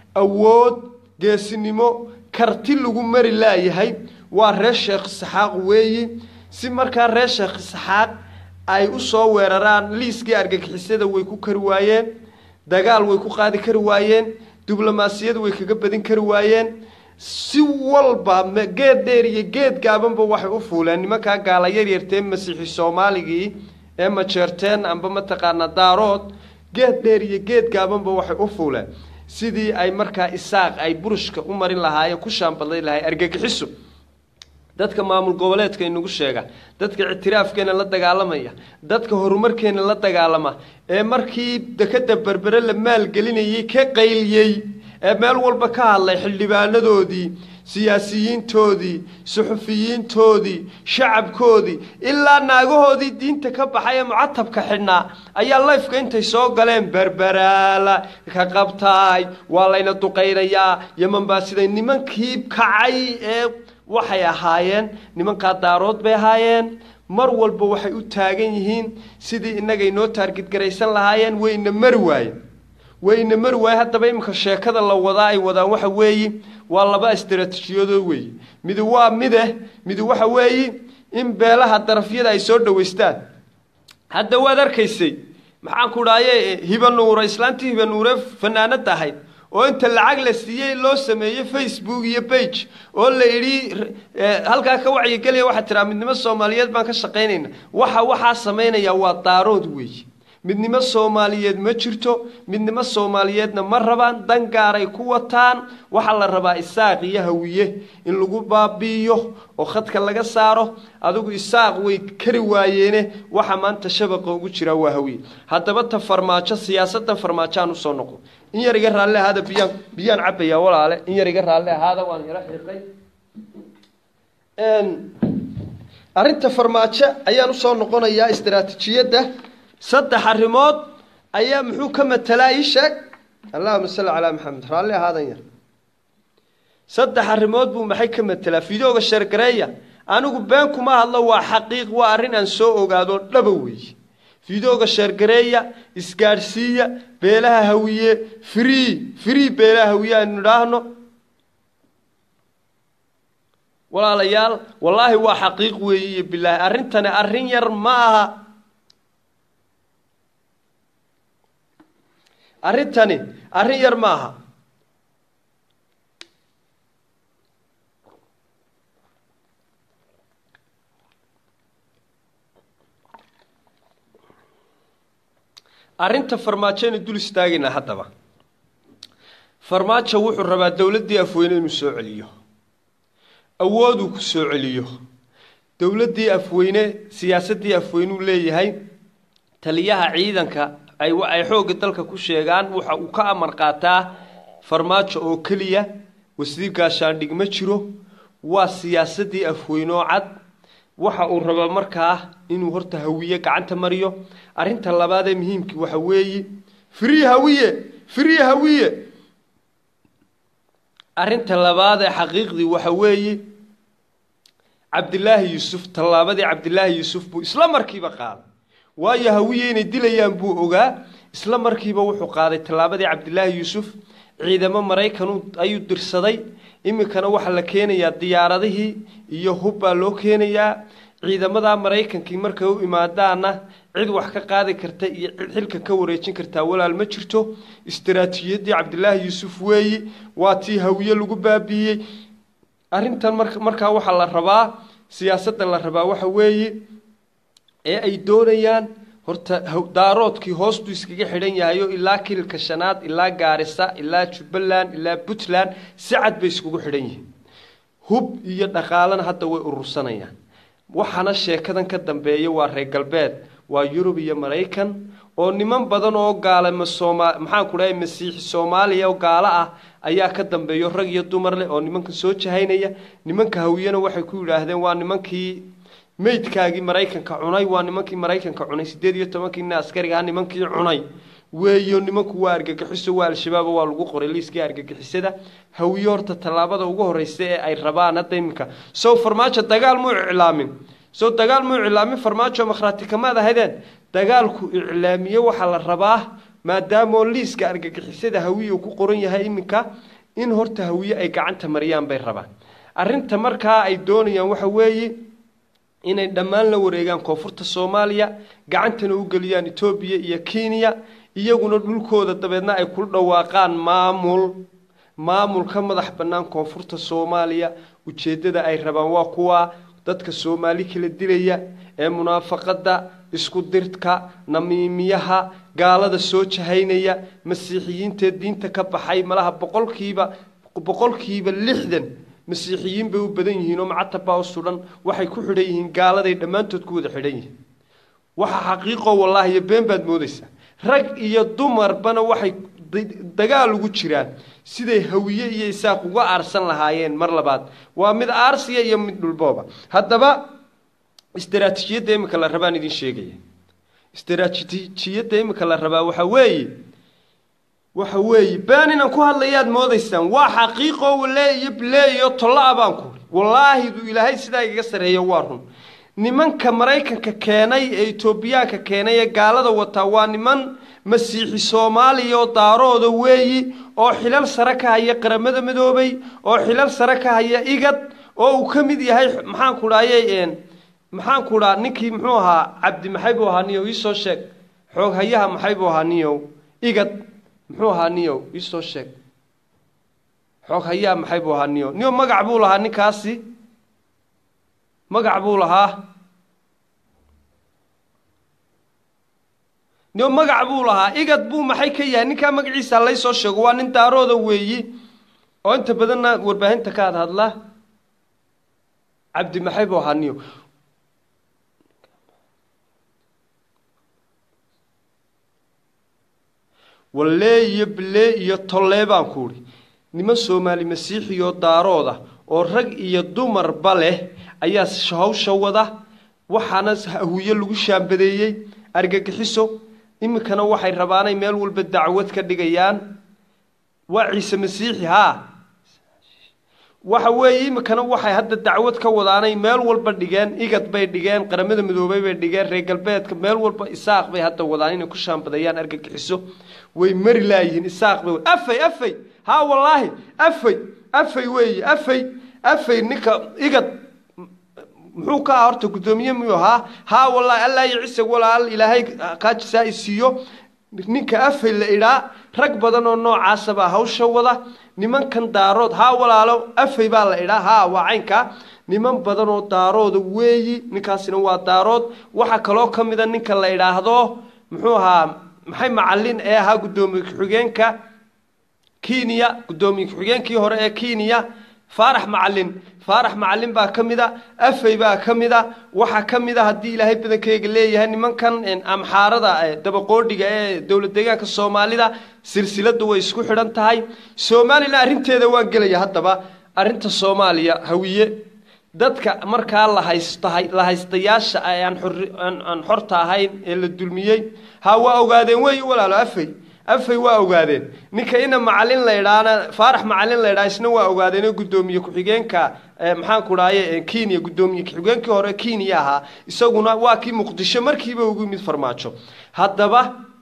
awood geesinimo karti lagu mari laayahay waa reer sheekh saxaaq weeyi si markaa reer sheekh saxaaq ay u soo weeraraan liiskii argagixisada way ku kari waayeen dagaal way ku qaadi kari waayeen diblomaasiyad way kaga badin kari waayeen si walba geed dheer iyo geed gaabanba waxay u fuuleen nimankaa gaala yaryartee masiixi soomaaligii ee majeerteen amba mataqaanaa daarood geed dheer iyo geed gaabanba waxay u fuuleen sidii ay markaa isaaq ay burushka u marin lahaayeen ku shaambadlay lahay argagixiso dadka maamul goboleedka inagu sheega dadka ictiraafkeena la dagaalamaya dadka horumarkeena la dagaalama ee markii dekada berbere la maalgelinayay ka qayliyey ee meel walba ka hadlay xildhibaanadoodii siyaasiyiintoodii suxufiyiintoodii shacabkoodii ilaa naagahoodii diinta ka baxay ee mucatabka xidhnaa ayaa layfka intay soo galeen berberaala ka qabtaay waa layna duqaynayaa yeman baa siday nimankii kacay ee waxay ahaayeen nimankaa daarood bay ahaayeen mar walba waxay u taagan yihiin sidii innagay noo taargidgaraysan lahaayeen wayna mari waayeen wayna mari waaye haddaba iminka sheekada la wadaa ay wadaan waxa weeyi waa laba istaraatiijiyadoo weeye midi waa mide midi waxa weeyi in beelaha darafyada ay soo dhowaystaan hadda waad arkaysay maxaan ku dhahaye hibanuura islaantii hibanuure fanaanada ahayd oo inta lacag la siiyey loo sameeyey facebook iyo bage oo la idhi halkaa ka wacyigelaya waxaa tiraa midnimo soomaaliyeed baan ka shaqaynayna waxa waxaa samaynaya waa daarood weeye midnimo soomaaliyeed ma jirto midnimo soomaaliyeedna ma rabaan dan gaaray ku wataan waxaa la rabaa isaaq iyo hawiye in lagu baabi'iyo oo khadka laga saaro adigu isaaq way kari waayeene waxa maanta shabaqa ugu jiraa waa hawiye haddaba ta farmaajo siyaasaddan farmaajoaan usoo noqdo in yar iga raalli ahaada biyaan biyaan cabbayaa walaale in yar iga raalli ahaada waan yaro xiiqay arrinta farmaajo ayaan usoo noqonayaa istaraatiijiyadda saddex arrimood ayaa muxuu ka matelaa ii sheeg allahuma salli calaa maxamed raalli ahaadan yar saddex arrimood buu maxay ka matelaa fideoga sheergareeya anigu been kuma hadlo waa xaqiiq waa arrin aan soo ogaado dhaba weeye fideoga sheergareeya isgaadhsiiya beelaha hawiye free free beelaha hawiye aynu idhaahno walaalayaal wallaahi waa xaqiiq weeye iyo bilaahi arrintani arrin yar ma aha arrintani arrin yar ma aha arrinta farmaajaynu dul istaagaynaa haddaba farmaajo wuxuu rabaa dowladdii afweyne inuu soo celiyo awooduu ku soo celiyo dowladdii afweyne siyaasaddii afweynuu leeyahay taliyaha ciidanka ay ay xoogga dalka ku sheegaan waxa uu ka amar qaataa farmaajo oo keliya wasiir gaashaandhig ma jiro waa siyaasadii afweynoo cad waxa uu rabaa markaa inuu horta hawiye gacanta mariyo arrinta labaad ee muhiimkii waxa weeye free hawiye free hawiye arrinta labaad ee xaqiiqdii waxa weeye cabdilaahi yuusuf tallaabadii cabdilaahi yuusuf buu isla markiiba qaaday waayo hawiye inay dilayaan buu ogaa isla markiiba wuxuu qaaday tallaabadii cabdilaahi yuusuf ciidamo maraykan ayuu dirsaday iminkana waxaa la keenayaa diyaaradihii iyo hub baa loo keenayaa ciidamada maraykankii markay u imaadaana cid wax ka qaadi karta iyo cid xilka ka wareejin kartaa walaal ma jirto istaraatiijiyadii cabdilaahi yuusuf weeyi waa tii hawiye lagu baabiiyey arrintan mar markaa waxaa la rabaa siyaasadda la rabaa waxa weeye ee ay doonayaan horta daaroodkii hoostuu iskaga xidhan yahayo ilaa kililka shanaad ilaa gaarisa ilaa jubbaland ilaa puntland si cad bay iskugu xidhan yihiin hub iyo dhaqaalana hadda way urursanayaan waxaana sheekadan ka dambeeya waa reer galbeed waa yurub iyo maraykan oo niman badan oo gaala masooma maxaan ku dhahay masiixi soomaaliya oo gaalo ah ayaa ka dambeeyo rag iyo dumar leh oo nimanka soo jahaynaya nimanka hawiyena waxay ku yidhaahdeen waa nimankii meydkaagii maraykanka cunay waa nimankii maraykanka cunay sideed iyo tobankiina askariga ah nimankii cunay weeyo nimanku waa argagixiso waa al-shabaab waa lagu qoray liiskii argagixisada hawiye horta tallaabada ugu horeysa ee ay rabaan hadda iminka sow farmaajo dagaal muu iclaamin sow dagaal muu iclaamin farmaajo makhraati kamaad ahadeen dagaalku iclaamiye waxaa la rabaa maadaamoo liiska argagixisada hawiye uu ku qoran yahay iminka in horta hawiye ay gacanta mariyaan bay rabaan arrinta markaa ay doonayaan waxa weeye inay dhammaan la wareegaan koonfurta soomaaliya gacantana u geliyaan etoobiya iyo kenya iyaguna dhulkooda dabeedna ay kula dhawaaqaan maamul maamul ka madax bannaan koonfurta soomaaliya ujeeddada ay rabaan waa kuwa dadka soomaali kala dilaya ee munaafaqadda isku dirka namiimiyaha gaalada soo jahaynaya masiixiyiintaee diinta ka baxay malaha boqolkiiba boqolkiiba lixdan masiixiyiin bay u badan yihiin oo macatabaa u sudhan waxay ku xidhan yihiin gaaladay dhammaantood ku wada xidhan yihiin waxa xaqiiqo wallaahi iyo been baad moodaysaa rag iyo dumarbana waxay dagaal ugu jiraan siday hawiye iyo isaaq uga aarsan lahaayeen mar labaad waa mid aarsiya iyo mid dhulbooba haddaba istaraatiijiyadda iminka la rabaan idin sheegaya istaraatiijiyadda iminka la rabaa waxa weeye waxa weeye been inaan ku hadlayaad moodaysaan waa xaqiiqo wale iyo bile iyo tolla-a baan ku wallaahi duu ilaahay sidaa igaga sarreeya waa run nimanka maraykanka keenay ee etoobiyaanka keenay ee gaalada wataa waa niman masiixi soomaaliya oo daarooda weeyi oo xilal sare ka haya qaramada midoobay oo xilal sare ka haya igad oo uu ka mid yahay maxaan ku dhahayey maxaan ku dhaha ninkii muxuu ahaa cabdi maxay buu ahaa niyow iisoo sheeg xoog hayaha maxay buu ahaa niyow igad muxuu ahaa niyow iisoo sheeg xoog hayaha maxay buu ahaa niyow niyow magac buu lahaa ninkaasi magac buu lahaa niyow magac buu lahaa igad buu maxay ka yahay ninkaa magaciisa laysoo sheego waa nin daarooda weeyi oo inta badanna warbaahinta ka had hadla cabdi maxay buu ahaa niyow wallee iyo bilee iyo tollee baan ku udhi niman soomaali masiixiyoo daarooda oo rag iyo dumarba leh ayaa hawsha wada waxaana hawiye lagu shaambadeeyey argagixiso iminkana waxay rabaanay meel walba dacwad ka dhigayaan waa ciise masiixi haa waxa weeye iminkana waxay hadda dacwad ka wadaanay meel walba dhigeen igad bay dhigeen qaramada midoobay bay dhigeen reer galbeedka meel walba isaaq bay hadda wadaan inay ku shaambadayaan argagixiso way mari laayihiin isaaq bay afay afay haa wallaahi afay afay weeye afay afay ninka igad muxuu ka aha horta guddoomiye miyuu ahaa haa wallaahi allaa iyo cisag walaal ilaahay kaajisaa i siiyo ninka afay la idhaa rag badan oo noocaasabaa hawsha wada nimankan daarood haa walaalo afay baa la idhaa haa waa caynkaa niman badan oo daarooda weeyi ninkaasina waa daarood waxaa kaloo ka mida ninka la idhaahdo muxuu ahaa maxay macalin ee ahaa guddoomiye ku-xigeenka kenya guddoomiye ku-xigeenkii hore ee kenya faarax macalin faarax macalin baa ka mid a afey baa ka mid a waxaa ka mid a haddii ilaahay badankeyga leeyahay nimankan amxaarada dabaqoodhiga ee dowlad deegaanka soomaalida silsiladu way isku xidhan tahay somalilan arrinteeda waan gelaya haddaba arrinta soomaaliya hawiye dadka markaa la haystahay la haystayaasha aan aan xorta ahayn ee la dulmiyey ha waa ogaadeen wey walaalo afey afay waa ogaadeen ninka ina macalin laydhaana faarax macalin laydhaa isna waa ogaadeen oo guddoomiye ku-xigeenka maxaanku dhahaye kenya guddoomiye ku-xigeenkii hore kenya ahaa isaguna waa kii muqdisho markiiba ugu yimid farmaajo haddaba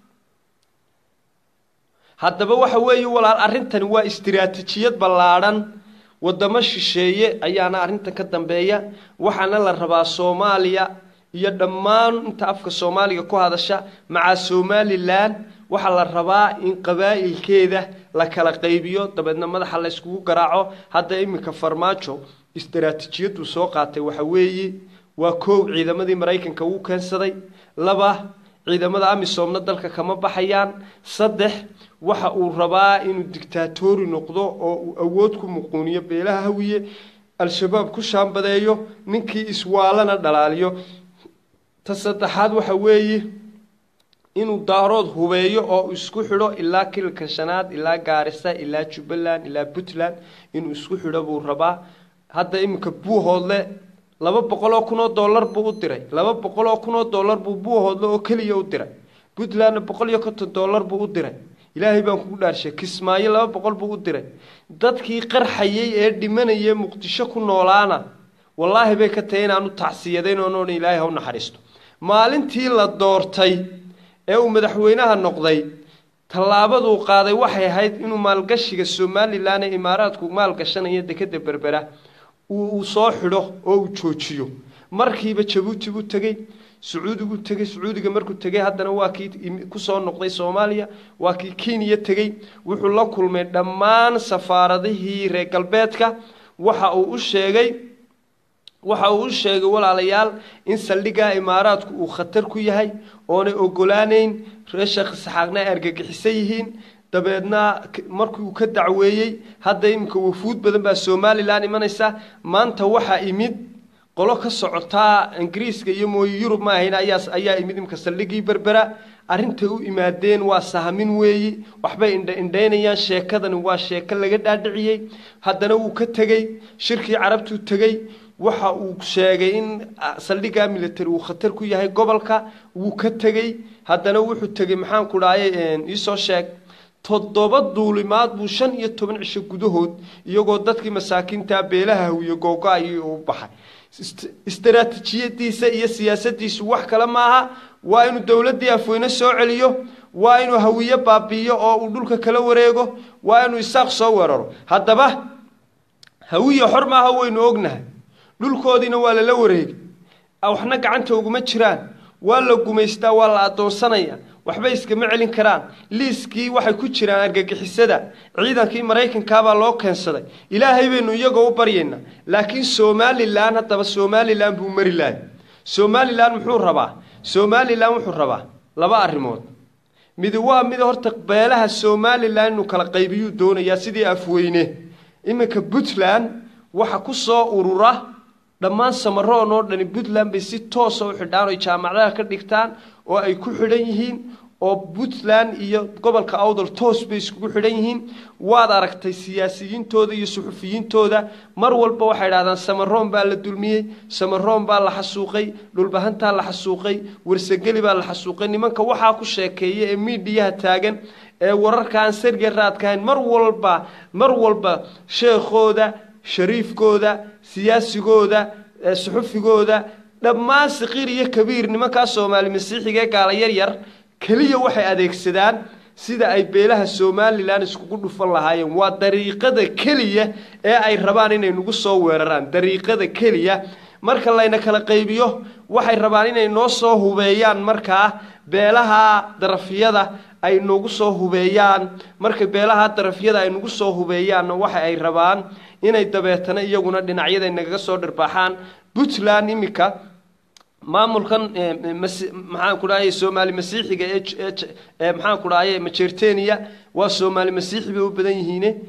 haddaba waxa weeye walaal arrintani waa istiraatijiyad ballaadhan wadamo shisheeye ayaana arrintan ka dambeeya waxaana la rabaa soomaaliya iyo dhammaan inta afka soomaaliga ku hadasha maca somalilan waxaa la rabaa in qabaa'ilkeeda la kala qaybiyo dabeedna madaxa la yskugu garaaco hadda iminka farmaajo istaraatijiyaduu soo qaatay waxa weeye waa koow ciidamadii maraykanka wuu keensaday laba ciidamada amisoomna dalka kama baxayaan saddex waxa uu rabaa inuu dictaatori noqdo oo uu awood ku muquuniyo beelaha hawiye al-shabaab ku shaambadeeyo ninkii iswaalana dhalaaliyo ta saddexaad waxa weeye inuu daarood hubeeyo oo isku xidho ilaa kilka shanaad ilaa gaarisa ilaa jubbaland ilaa puntland inuu isku xidho buu rabaa hadda iminka buuhoodle laba boqol oo kun oo dollar buu u diray laba boqol oo kun oo dollar buu buuhoodle oo keliya u diray puntlandna boqol iyo konton dollar buu u diray ilaahay baan kugu dhaarshay kismaayo laba boqol buu u diray dadkii qarxayay ee dhimanaya muqdisho ku noolaana wallaahi bay ka tahay inaanu tacsiyadayn oon odhan ilaahay ha u naxariisto maalintii la doortay ee uu madaxweynaha noqday tallaabaduu qaaday waxay ahayd inuu maalgashiga somalilan ee imaaraadku maalgashanaya dekeda berbera uu soo xidho oo uu joojiyo markiiba jabuuti buu tegey sacuudigu tegey sacuudiga markuu tegey haddana waa kii kusoo noqday soomaaliya waa kii kenya tegey wuxuu la kulmay dhammaan safaaradihii reer galbeedka waxa uu u sheegay waxa uu u sheegay walaalayaal in saldhiggaa imaaraadku uu khatar ku yahay oonay ogolaaneyn reer sheekh isxaaqna ay argagixisan yihiin dabeedna markii uu ka dacweeyey hadda iminka wafuud badan baa somalilan imanaysa maanta waxaa imid qolo ka socotaa ingiriiska iyo mooye yurub ma ahayn ayaa ayaa imid imika saldhigii berbera arrintay u imaadeen waa sahmin weeyi waxbay indha indhaynayaan sheekadani waa sheeko laga dhaadhiciyey haddana wuu ka tegey shirkii carabtuu tegey waxa uu sheegay in saldhiggaa military uu khatar ku yahay gobolka wuu ka tegey haddana wuxuu tegey maxaan ku dhahay iisoo sheeg toddoba duulimaad buu shan iyo toban cisho gudahood iyagoo dadkii masaakiinta beelaha hawiye googo-ayay u baxay istaraatijiyadiisa iyo siyaasadiisu wax kale maaha waa inuu dowladdii afweyne soo celiyo waa inuu hawiye baabi'iyo oo uu dhulka kala wareego waa inuu isaaq soo weeraro haddaba hawiye xor maaha waynu ognahay dhulkoodiina waa lala wareegay waxna gacanta uguma jiraan waa la gumaystaa waa la addoonsanaya waxba iskama celin karaan liiskii waxay ku jiraan argagixisada ciidankii maraykankaabaa loo keensaday ilaahay baynu iyagoo u baryaynaa laakiin somalilan haddaba somalilan buu mari lahay somalilan muxuu rabaa somalilan wuxuu rabaa laba arrimood midi waa mid horta beelaha somalilan inuu kala qaybiyuu doonayaa sidii afweyne iminka puntland waxa ku soo urura dhammaan samaroon oo dhani puntland bay si toosa u xidhaan oy jaamacadaha ka dhigtaan oo ay ku xidhan yihiin oo puntland iyo gobolka awdal toos bay iskugu xidhan yihiin waad aragtay siyaasiyiintooda iyo suxufiyiintooda mar walba waxay idhahdaan samaroon baa la dulmiyey samaroon baa la xasuuqay dhulbahantaa la xasuuqay warsageli baa la xasuuqay nimanka waxaa ku sheekeeya ee miidhiyaha taagan ee wararka aan sarge raadkahayn mar walba mar walba sheekhooda shariifkooda siyaasigooda suxufigooda dhammaan saqiir iyo kabiir nimankaa soomaali masiixiga ee gaala yar yar keliya waxay adeegsadaan sida ay beelaha somalilan iskugu dhufan lahaayeen waa dariiqada keliya ee ay rabaan inay nagu soo weeraraan dariiqada keliya marka layna kala qaybiyo waxay rabaan inay noo soo hubeeyaan markaa beelaha darafyada ay nagu soo hubeeyaan marka beelaha darafyada ay nagu soo hubeeyaanna waxa ay rabaan inay dabeetana iyaguna dhinacyada nagaga soo dhirbaaxaan puntland iminka maamulkan maxaan ku dhahay soomaali masiixiga ee maxaan ku dhahay majertenia waa soomaali masiixi bay u badan yihiine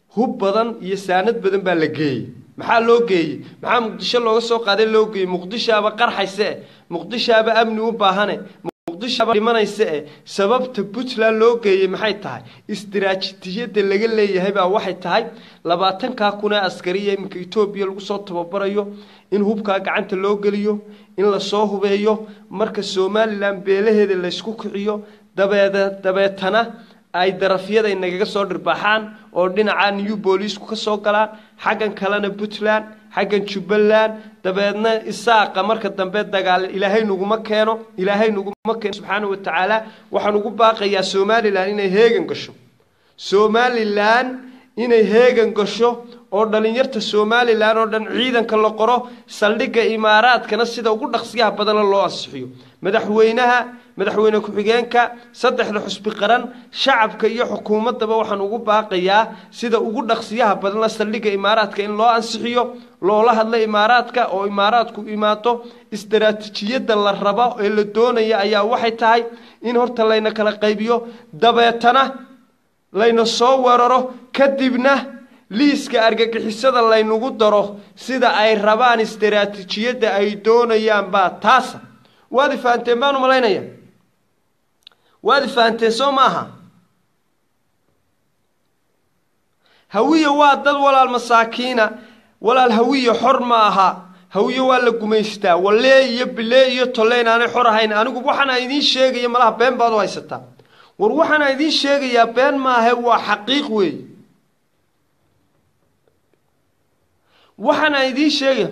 hub badan iyo saanad badan baa la geeyey maxaa loo geeyey maxaa muqdisho looga soo qaaday loo geeyey muqdishaaba qarxayse eh muqdishaaba amni u baahane muqdishoaba dhimanayse eh sababta puntland loo geeyey maxay tahay istiraatijiyadda laga leeyahay baa waxay tahay labaatankaa kun ee askariya iminka etoobiya lagu soo tababarayo in hubkaa gacanta loo geliyo in lasoo hubeeyo marka somalilan beelaheeda laysku kiciyo dabeede dabeetana ay darafyada nagaga soo dhirbaaxaan oo dhinaca new booliisku ka soo galaan xaggan kalena puntland xaggan jubbaland dabeedna isaaqa marka dambe dagaal ilaahay naguma keeno ilaahay naguma keeno subxaana wa tacaala waxaan ugu baaqayaa somalilan inay heegan gasho somalilan inay heegan gasho oo dhalinyarta somalilan oo dhan ciidanka la qoro saldhigga imaaraadkana sida ugu dhaqsiyaha badana loo ansixiyo madaxweynaha madaxweyne ku-xigeenka saddexda xusbi qaran shacabka iyo xukuumaddaba waxaan ugu baaqayaa sida ugu dhaqsiyaha badana saldhigga imaaraadka in loo ansixiyo loola hadla imaaraadka oo imaaraadku imaado istaraatijiyadda la rabo ee la doonaya ayaa waxay tahay in horta layna kala qaybiyo dabeetana layna soo weeraro kadibna liiska argagixisada laynagu daro sida ay rabaan istaraatijiyadda ay doonayaan baa taasa waad ifahanteen baan u malaynaya waad ifahanteen soo maaha hawiye waa dad walaal masaakiina walaal hawiye xor ma aha hawiye waa la gumaystaa walee iyo bilee iyo tolle inaanay xor ahayn anigu waxaana idiin sheegaya malaha been baad u haysataa war waxaana idiin sheegayaa been maahe waa xaqiiq weey waxaana idiin sheegaya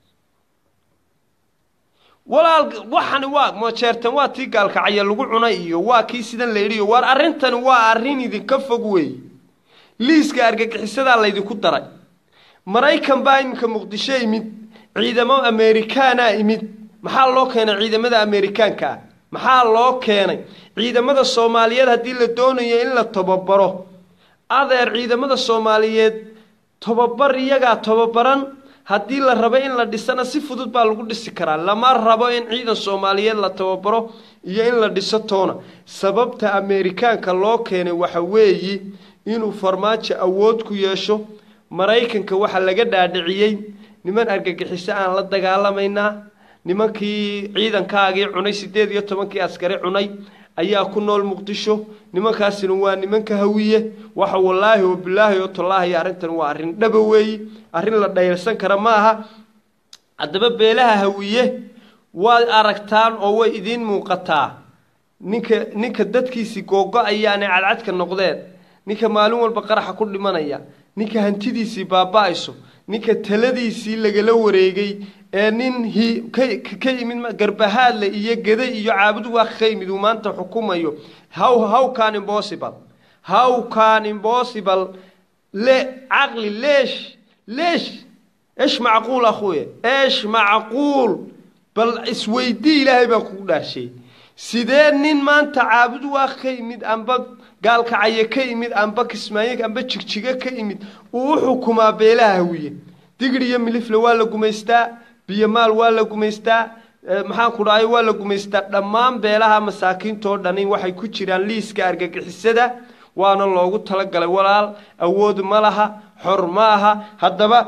walaal waxani waa majeertan waa tii gaalkacya lagu cunay iyo waa kii sidan la yidhiyo waar arrintani waa arrin idinka fog weey liiska argagixisadaa laydinku daray maraykan baa iminka muqdisho imid ciidamo amerikaana imid maxaa loo keenay ciidamada amerikaanka ah maxaa loo keenay ciidamada soomaaliyeed haddii la doonayo in la tababaro adeer ciidamada soomaaliyeed tababar iyagaa tababaran haddii la rabo in la dhisana si fudud baa lagu dhisi karaa lama rabo in ciidan soomaaliyeed la tababaro iyo in la dhiso toona sababta amerikaanka loo keenay waxa weeyi inuu farmaajo awood ku yeesho maraykanka waxaa laga dhaadhiciyey niman argagixiso aan la dagaalamaynaa nimankii ciidankaagii cunay siddeed iyo tobankii askari cunay ayaa ku nool muqdisho nimankaasina waa nimanka hawiye waxa wallaahi oo bilaahi oo tallaahi arrintan waa arrin dhaba weeyi arrin la dhayrsan kara ma aha haddaba beelaha hawiye waad aragtaan oo way idiin muuqataa ninka ninka dadkiisii googo-ayaanay cadcadka noqdeen ninka maalin walba qaraxa ku dhimanaya ninka hantidiisii baaba-ayso ninka taladiisii lagala wareegay ee nin hi ka yimid garbahaadle iyo geda iyo caabud waaq ka yimid uu maanta xukumayo how how can impossible how can impossible le caqli leesh leesh ايش معقول اخويا ايش معقول بل اسويدي ilaahay baan kugu dhaashay sidee nin maanta caabud waa ka yimid amba gaalkacaya ka yimid amba kismaayo amba jigjiga ka yimid uu u xukumaa beelaha hawiye digir iyo milifle waa la gumaystaa biyo maal waa la gumaystaa maxaan ku dhahay waa la gumaystaa dhammaan beelaha masaakiintoo dhani waxay ku jiraan liiska argagixisada waana loogu talagalay walaal awood ma laha xor ma aha haddaba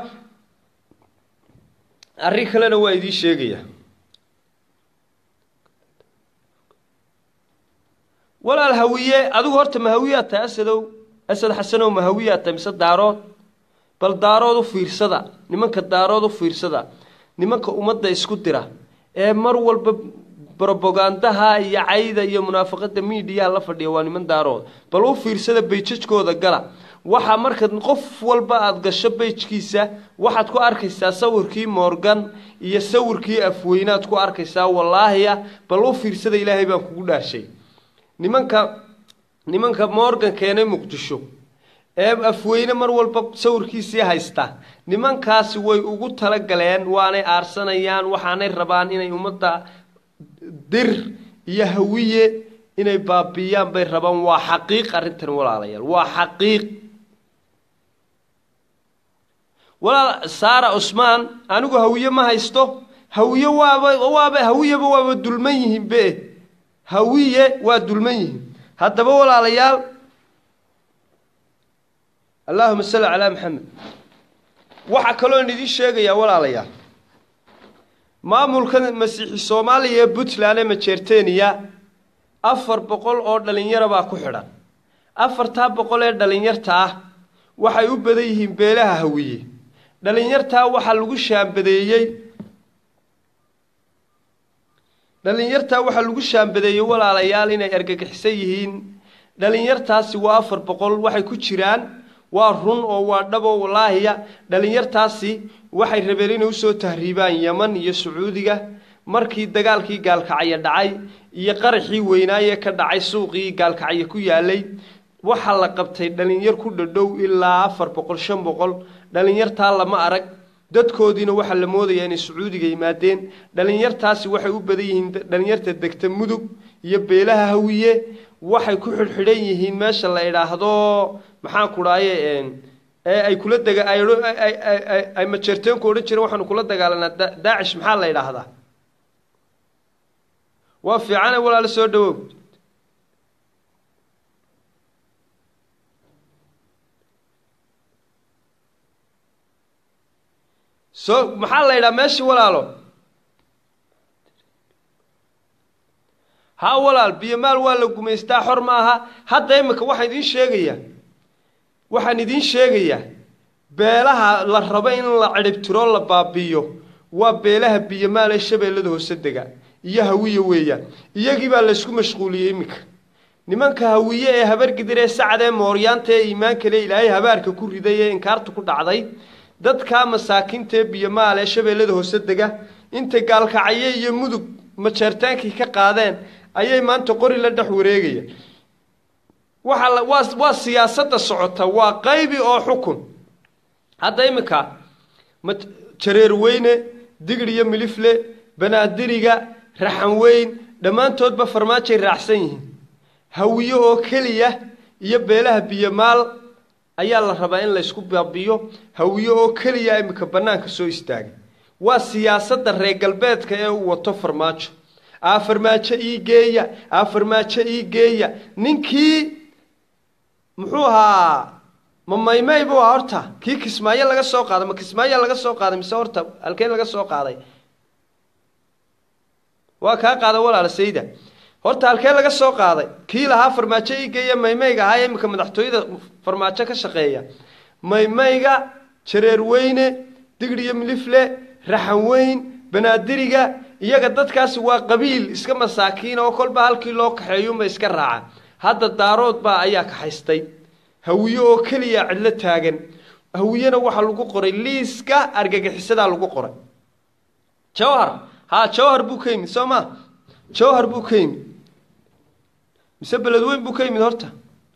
arrin kalena waa idiin sheegaya walaal hawiye adigu horta mahawiyaa tahay asadow asad xasanow mahawiyaa tahay mise daarood bal daarood u fiirsada nimanka daarood u fiirsada nimanka ummadda isku dira ee mar walba brobogandaha iyo cayda iyo munaafaqada miidiyaha la fadhiya waa niman daarood bal u fiirsada bayjajkooda gala waxaa marka qof walba aada gasho beyjkiisa waxaad ku arkaysaa sawirkii morgan iyo sawirkii afweynaad ku arkaysaa wallaahiya bal u fiirsada ilaahay baan kugu dhaashay nimanka nimanka morgan keenay muqdisho ee afweyne mar walba sawirkiisii haysta nimankaasi way ugu talagaleen waanay aarsanayaan waxaanay rabaan inay ummadda dir iyo hawiye inay baabiyaan bay rabaan waa xaqiiq arrintan walaalayaal waa xaqiiq walaal saara cusmaan anigu hawiye ma haysto hawiye waaba waaba hawiyeba waaba dulman yihiin be hawiye waa dulman yihiin haddaba walaalayaal allaahuma salli calaa maxamed waxaa kaloon idiin sheegayaa walaalayaal maamulka masiixi soomaaliya ee puntland ee majeerteniya afar boqol oo dhalinyaro baa ku xidhan afartaa boqol ee dhalinyarta ah waxay u badan yihiin beelaha hawiye dhalinyartaa waxaa lagu shaambadeeyey dhalinyartaa waxaa lagu shaambadeeyey walaalayaal inay argagixisan yihiin dhalinyartaasi waa afar boqol waxay ku jiraan waa run oo waa dhabo walaahiya dhalinyartaasi waxay rabeen inay usoo tahriibaan yeman iyo sacuudiga markii dagaalkii gaalkacyo dhacay iyo qaraxii weynaayee ka dhacay suuqii gaalkacyo ku yaalay waxaa la qabtay dhalinyar ku dhadhow ilaa afar boqol shan boqol dhalinyartaa lama arag dadkoodiina waxaa la moodayaa inay sacuudiga yimaadeen dhalinyartaasi waxay u badan yihiin dhalinyarta degta mudug iyo beelaha hawiye waxay ku xidhxidhan yihiin meesha la idhaahdo maxaan ku dhaaye ee ay kula dega ay majeerteenku odhan jireen waxaanu kula dagaalanaa daacish maxaa la idhaahdaa waa fiicane walaalo soo dhawow soo maxaa la yidhaha meeshii walaalo haa walaal biyomaal waa la gumaystaa xor ma aha hadda imika waxaan idiin sheegayaa waxaan idiin sheegayaa beelaha la rabo in la cidhibtiro la baabi'iyo waa beelaha biyomaal ee shabeellada hoose dega iyo hawiye weeyaan iyagii baa laysku mashquuliyey iminka nimanka hawiye ee habargidir ee sacad ee mooryaanta ee iimaankale ilaahay habaarka ku riday ee inkaarta ku dhacday dadkaa masaakiinta ee biyomaal ee shabeellada hoose dega intay gaalkacye iyo mudug majeertaankii ka qaadeen ayay maanta qori la dhex wareegaya waxaa waa waa siyaasadda socota waa qaybi oo xukun hadda iminka ma jareer weyne digir iyo milifle banaadiriga raxan weyn dhammaantoodba farmaajay raacsan yihiin hawiye oo keliya iyo beelaha biyomaal ayaa la rabaa in laysku baabiyo hawiye oo keliya iminka bannaanka soo istaagay waa siyaasadda reer galbeedka ee uu wato farmaajo aa farmaajo ii geeya aa farmaajo ii geeya ninkii muxuu ahaa ma maymay buu ahaa horta kii kismaayo laga soo qaaday ma kismaayo laga soo qaaday mise horta halkeen laga soo qaaday waa kaa qaada walaala sayda horta halkee laga soo qaaday kii lahaa farmaajo ii geeya maymayga ahaa iminka madaxtooyada farmaajo ka shaqeeya maymayga jareer weyne digir iyo milifle raxan weyn banaadiriga iyaga dadkaasi waa qabiil iska masaakiin oo kolba halkii loo kaxeeyunba iska raaca hadda daarood baa ayaa kaxaystay hawiye oo keliya cidlo taagan hawiyena waxaa lagu qoray liiska argagixisadaa lagu qoray jawhar haa jawhar buu ka yimid soo ma jawhar buu ka yimid mise beledweyn buu ka yimid horta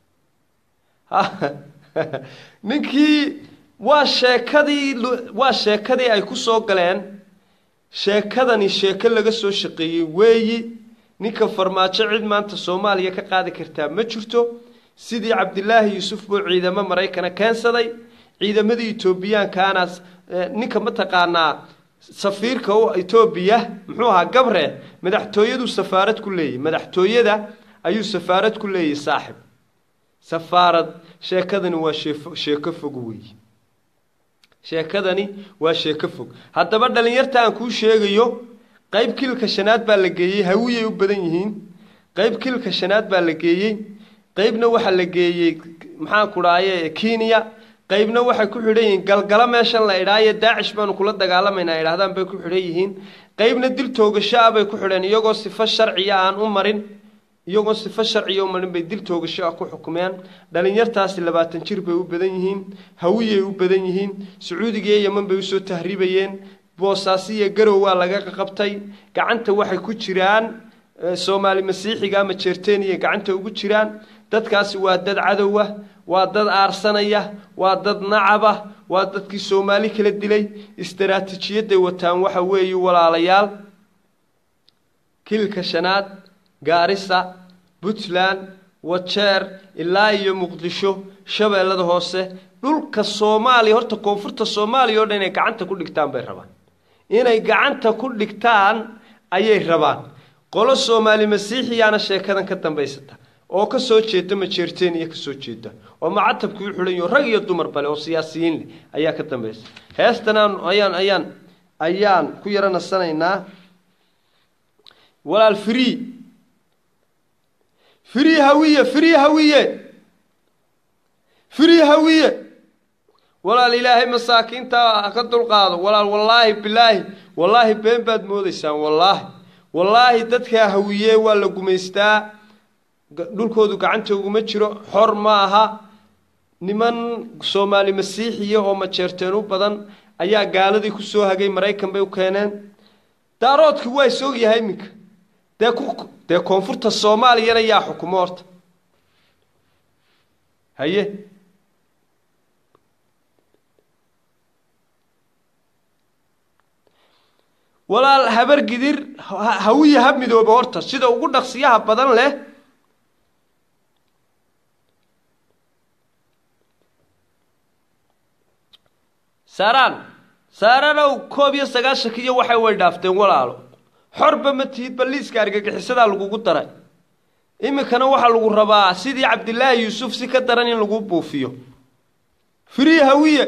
ninkii waa sheekadii waa sheekadii ay ku soo galeen sheekadani sheeko laga soo shaqeeyey weeyi ninka farmaajo cid maanta soomaaliya ka qaadi kartaa ma jirto sidii cabdilaahi yuusuf buu ciidamo maraykana keensaday ciidamadii etoobiyaankaana ninka mataqaanaa safiirka u etoobiya muxuu ahaa gabre madaxtooyaduu safaarad ku leeyahy madaxtooyada ayuu safaarad ku leeyahy saaxib safaarad sheekadani waa sheefo sheeko fog weeye sheekadani waa sheeko fog haddaba dhalinyarta aan kuu sheegayo qayb kilka shanaad baa la geeyey hawiyay u badan yihiin qayb kilka shanaad baa la geeyey qaybna waxaa la geeyey maxaan ku dhaaye kenya qaybna waxay ku xidhan yihiin galgalo meeshan la idhaayo daacish baanu kula dagaalamaynaa idhahdaan bay ku xidhan yihiin qaybna dil toogasho ah bay ku xidheen iyagoo sifo sharciya aan u marin iyagoo sifo sharciya u marin bay dil toogasho ah ku xukumeen dhalinyartaasi labaatan jir bay u badan yihiin hawiyay u badan yihiin sacuudiga iyo yeman bay usoo tahriibayeen boosaasiya garow waa laga qabtay gacanta waxay ku jiraan soomaali masiixiga ama jeerteniya gacanta ugu jiraan dadkaasi waa dad cadow ah waa dad aarsanaya waa dad nacaba waa dadkii soomaali kala dilay istaraatiijiyaday wataan waxa weeye walaalayaal kilka shanaad gaarisa puntland wajeer ilaa iyo muqdisho shabeellada hoose dhulka soomaaliya horta koonfurta soomaaliya oo dhan inay gacanta ku dhigtaan bay rabaan inay gacanta ku dhigtaan ayay rabaan qolo soomaali masiixiyaana sheekadan ka dambaysata oo ka soo jeeda majeerteen iyo ka soo jeeda oo macatabku u xidhan yaho rag iyo dumar bale oo siyaasiyiin leh ayaa ka dambaysa heestan aan ayaan ayaan ayaan ku yaro nasanaynaa walaal free free hawiye free hawiye free hawiye walaal ilaahay masaakiinta ha ka dulqaado walaal wallaahi bilaahi wallaahi been baad moodaysaan wallaahi wallaahi dadkaa hawiye waa la gumaystaa dhulkoodu gacanta uguma jiro xor ma aha niman soomaali masiixiya oo majeerteen u badan ayaa gaaladii ku soo hagay maraykan bay u keeneen daaroodkii waa is ogyahay iminka dee ku dee koonfurta soomaaliyana yaa xukumo horta haye walaal habar gidir hawiya ha midooba horta sida ugu dhaqsiyaha badan leh saaraan saaranow koob iyo sagaashankiiyo waxay way dhaafteen walaalo xorba ma tihid baliiska argagixisadaa lagugu daray iminkana waxaa lagu rabaa sidii cabdilaahi yuusuf si ka daran in lagu buufiyo free hawiye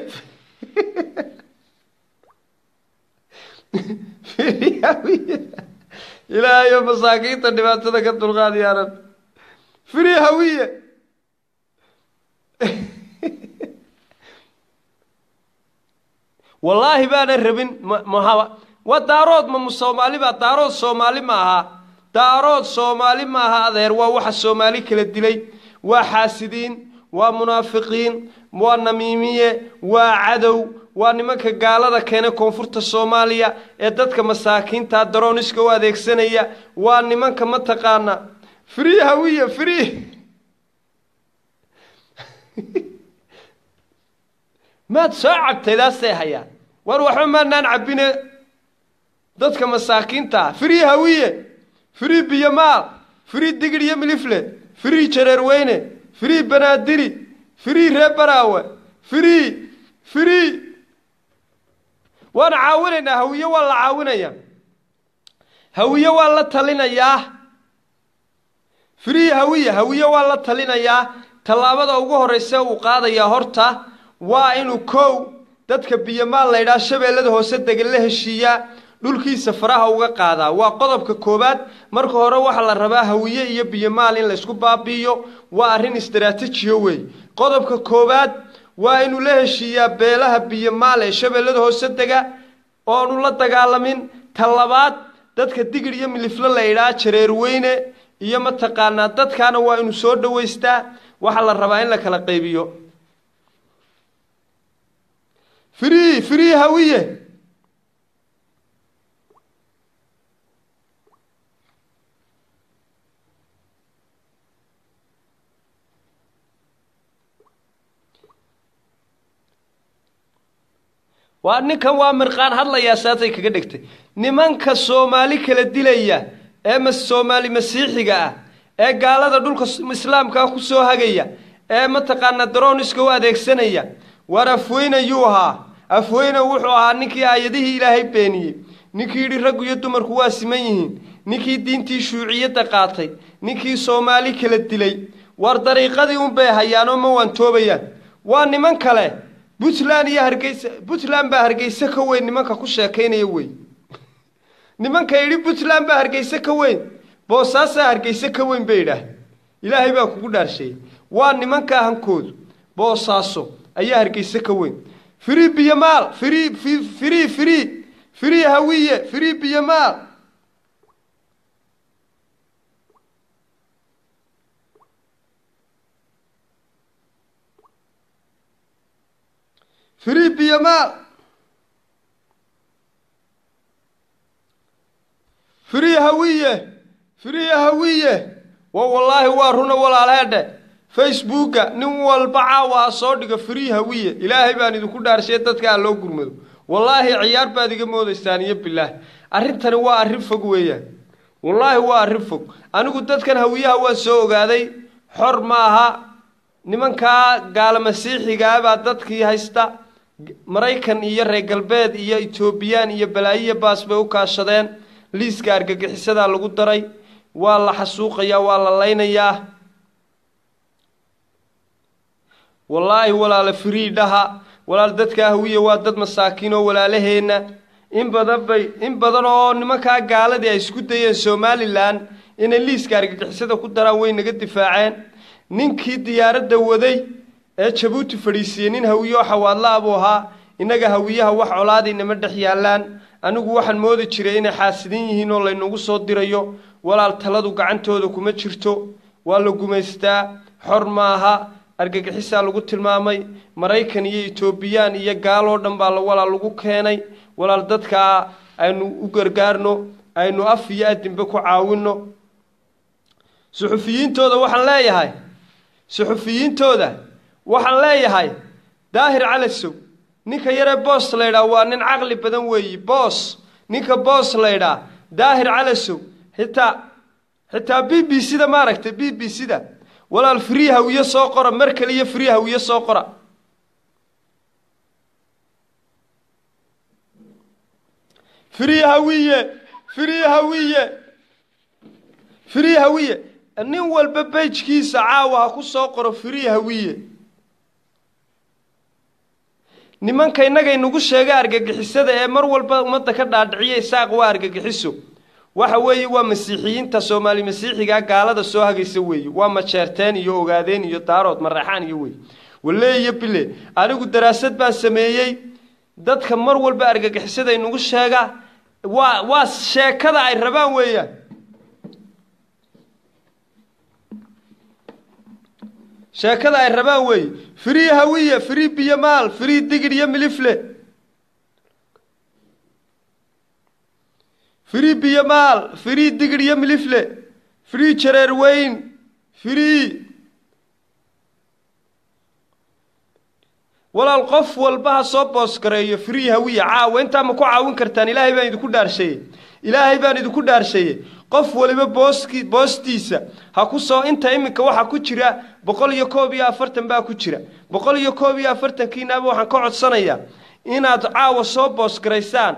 free hawiye ilaahayo masaakiinta dhibaatada ka dulqaad yaa rab free hawiye wallaahi baanan rabin mmahaba waa daarood ma soomaali baa daarood soomaali ma aha daarood soomaali ma aha adeer waa waxa soomaali kala dilay waa xaasidiin waa munaafiqiin waa namiimiye waa cadow waa nimanka gaalada keena koonfurta soomaaliya ee dadka masaakiinta darooniska u adeegsanaya waa nimanka mataqaana free hawiye free maad soo cabtaydaasay hayaan war waxba maanaan cabbine dadka masaakiinta ah free hawiye free biyomaal free digir iyo milifle free jareerweyne free banaadiri free ree baraawe free free waan caawinaynaa hawiye waa la caawinayaa hawiye waa la talinayaa free hawiye hawiye waa la talinayaa tallaabada ugu horraysa uu qaadayaa horta waa inuu kow dadka biyomaal laydhaa shabeellada hoose degan la heshiiyaa dhulkiisa faraha uga qaadaa waa qodobka koowaad marka hore waxaa la rabaa hawiye iyo biyomaal in laysku baabi'iyo waa arrin istaraatijiyo wey qodobka koowaad waa inuu la heshiiyaa beelaha biyomaal ee shabeellada hoose dega oonu la dagaalamin ta labaad dadka digir iyo miliflo laydhaa jareerweyne iyo mataqaanaa dadkaana waa inuu soo dhowaystaa waxaa la rabaa in la kala qaybiyo free free hawiye waa ninkan waa mirqaan hadlayaa saasay kaga dhigtay nimanka soomaali kala dilaya ee ma soomaali masiixiga ah ee gaalada dhulka islaamkaa ku soo hagaya ee mataqaanaa darooniska u adeegsanaya war afweyne yuu ahaa afweyne wuxuu ahaa ninkii aayadihii ilaahay beeniyey ninkii yidhi raggu iyo dumarku waa siman yihiin ninkii diintii shuuciyadda qaatay ninkii soomaali kala dilay war dariiqadii unbay hayaanoo ma waantoobayaan waa niman kale puntland iyo hargeysa puntland baa hargeyse ka weyn nimanka ku sheekaynaya wey nimanka yidhi puntland baa hargeyse ka weyn boosaasaa hargeyse ka weyn bay idhaah ilaahay baa kugu dhaarsheeyey waa nimanka hankoodu boosaaso ayaa hargeyse ka weyn free biyomaal free free free free hawiye free biyomaal free biyomaal free hawiye free hawiye wa wallaahi waa runa walaalheedhe facebooka nin walba caawa ha soo dhigo free hawiye ilaahay baan idinku dhaarshay dadka ha loo gurmado wallaahi ciyaar baad iga moodaysaan iyo bilaahi arrintani waa arrin fog weeyaan wallaahi waa arrin fog anigu dadkan hawiyaha waan soo ogaaday xor ma aha nimankaa gaala masiixigaa baa dadkii haysta maraykan iyo reer galbeed iyo etoobiyaan iyo balaayiya baas bay u kaashadeen liiska argagixisadaa lagu daray waa la xasuuqayaa waa la laynayaa wallaahi walaala firii dhaha walaal dadka hawiye waa dad masaakiin oo walaalaheenna in badan bay in badan oo nimankaa gaaladii ay isku dayeen somalilan inay liiska argagixisada ku daraan way naga difaaceen ninkii diyaaradda waday ee jabuuti fadhiisiiyey nin hawiye oo xawaadla buu ahaa innaga hawiyaha wax colaadaynama dhex yaallaan anigu waxaan moodi jiray inay xaasidin yihiin oo laynagu soo dirayo walaal taladu gacantooda kuma jirto waa la gumaystaa xor maaha argagixisaa lagu tilmaamay maraykan iyo etoobiyaan iyo gaaloo dhan baa walaal lagu keenay walaal dadkaa aynu u gargaarno aynu af iyo adinba ku caawinno suxufiyiintooda waxaan leeyahay suxufiyiintooda waxaan leeyahay daahir calasow ninka yaree boos laydhaa waa nin caqli badan weeyi boos ninka boos laydhaa daahir calasow xitaa xitaa b b c da maaragtay b b c da walaal free hawiye soo qora mar kaliya free hawiye soo qora free hawiye free hawiye free hawiye nin walba bejkiisa caawa ha ku soo qoro free hawiye nimanka innaga inagu sheega argagixisada ee mar walba ummadda ka dhaadhiciya isaaq waa argagixiso waxa weeye waa masiixiyiinta soomaali masiixiga gaalada soo hagaysa weeye waa majeerteen iyo ogaadeen iyo daarood maraxaan iyo wey walle iyo bile anigu daraasad baan sameeyey dadka mar walba argagixisada inagu sheega waa waa sheekada ay rabaan weeyaan sheekada ay rabaan weeye free hawiye free biyomaal free digid iyo milifle free biyomaal free digid iyo milifle free jareer weyn free walaal qof walba ha soo boosgareeyo free hawiye caawa intaa ma ku caawin kartaan ilaahay baan idinku dhaarsheeyey ilaahay baan idinku dhaarsheeyey qof waliba booski boostiisa ha ku soo inta iminka waxaa ku jira boqol iyo koob iyo afartan baa ku jira boqol iyo koob iyo afartankiinaaba waxaan ka codsanayaa inaad caawa soo boosgaraysaan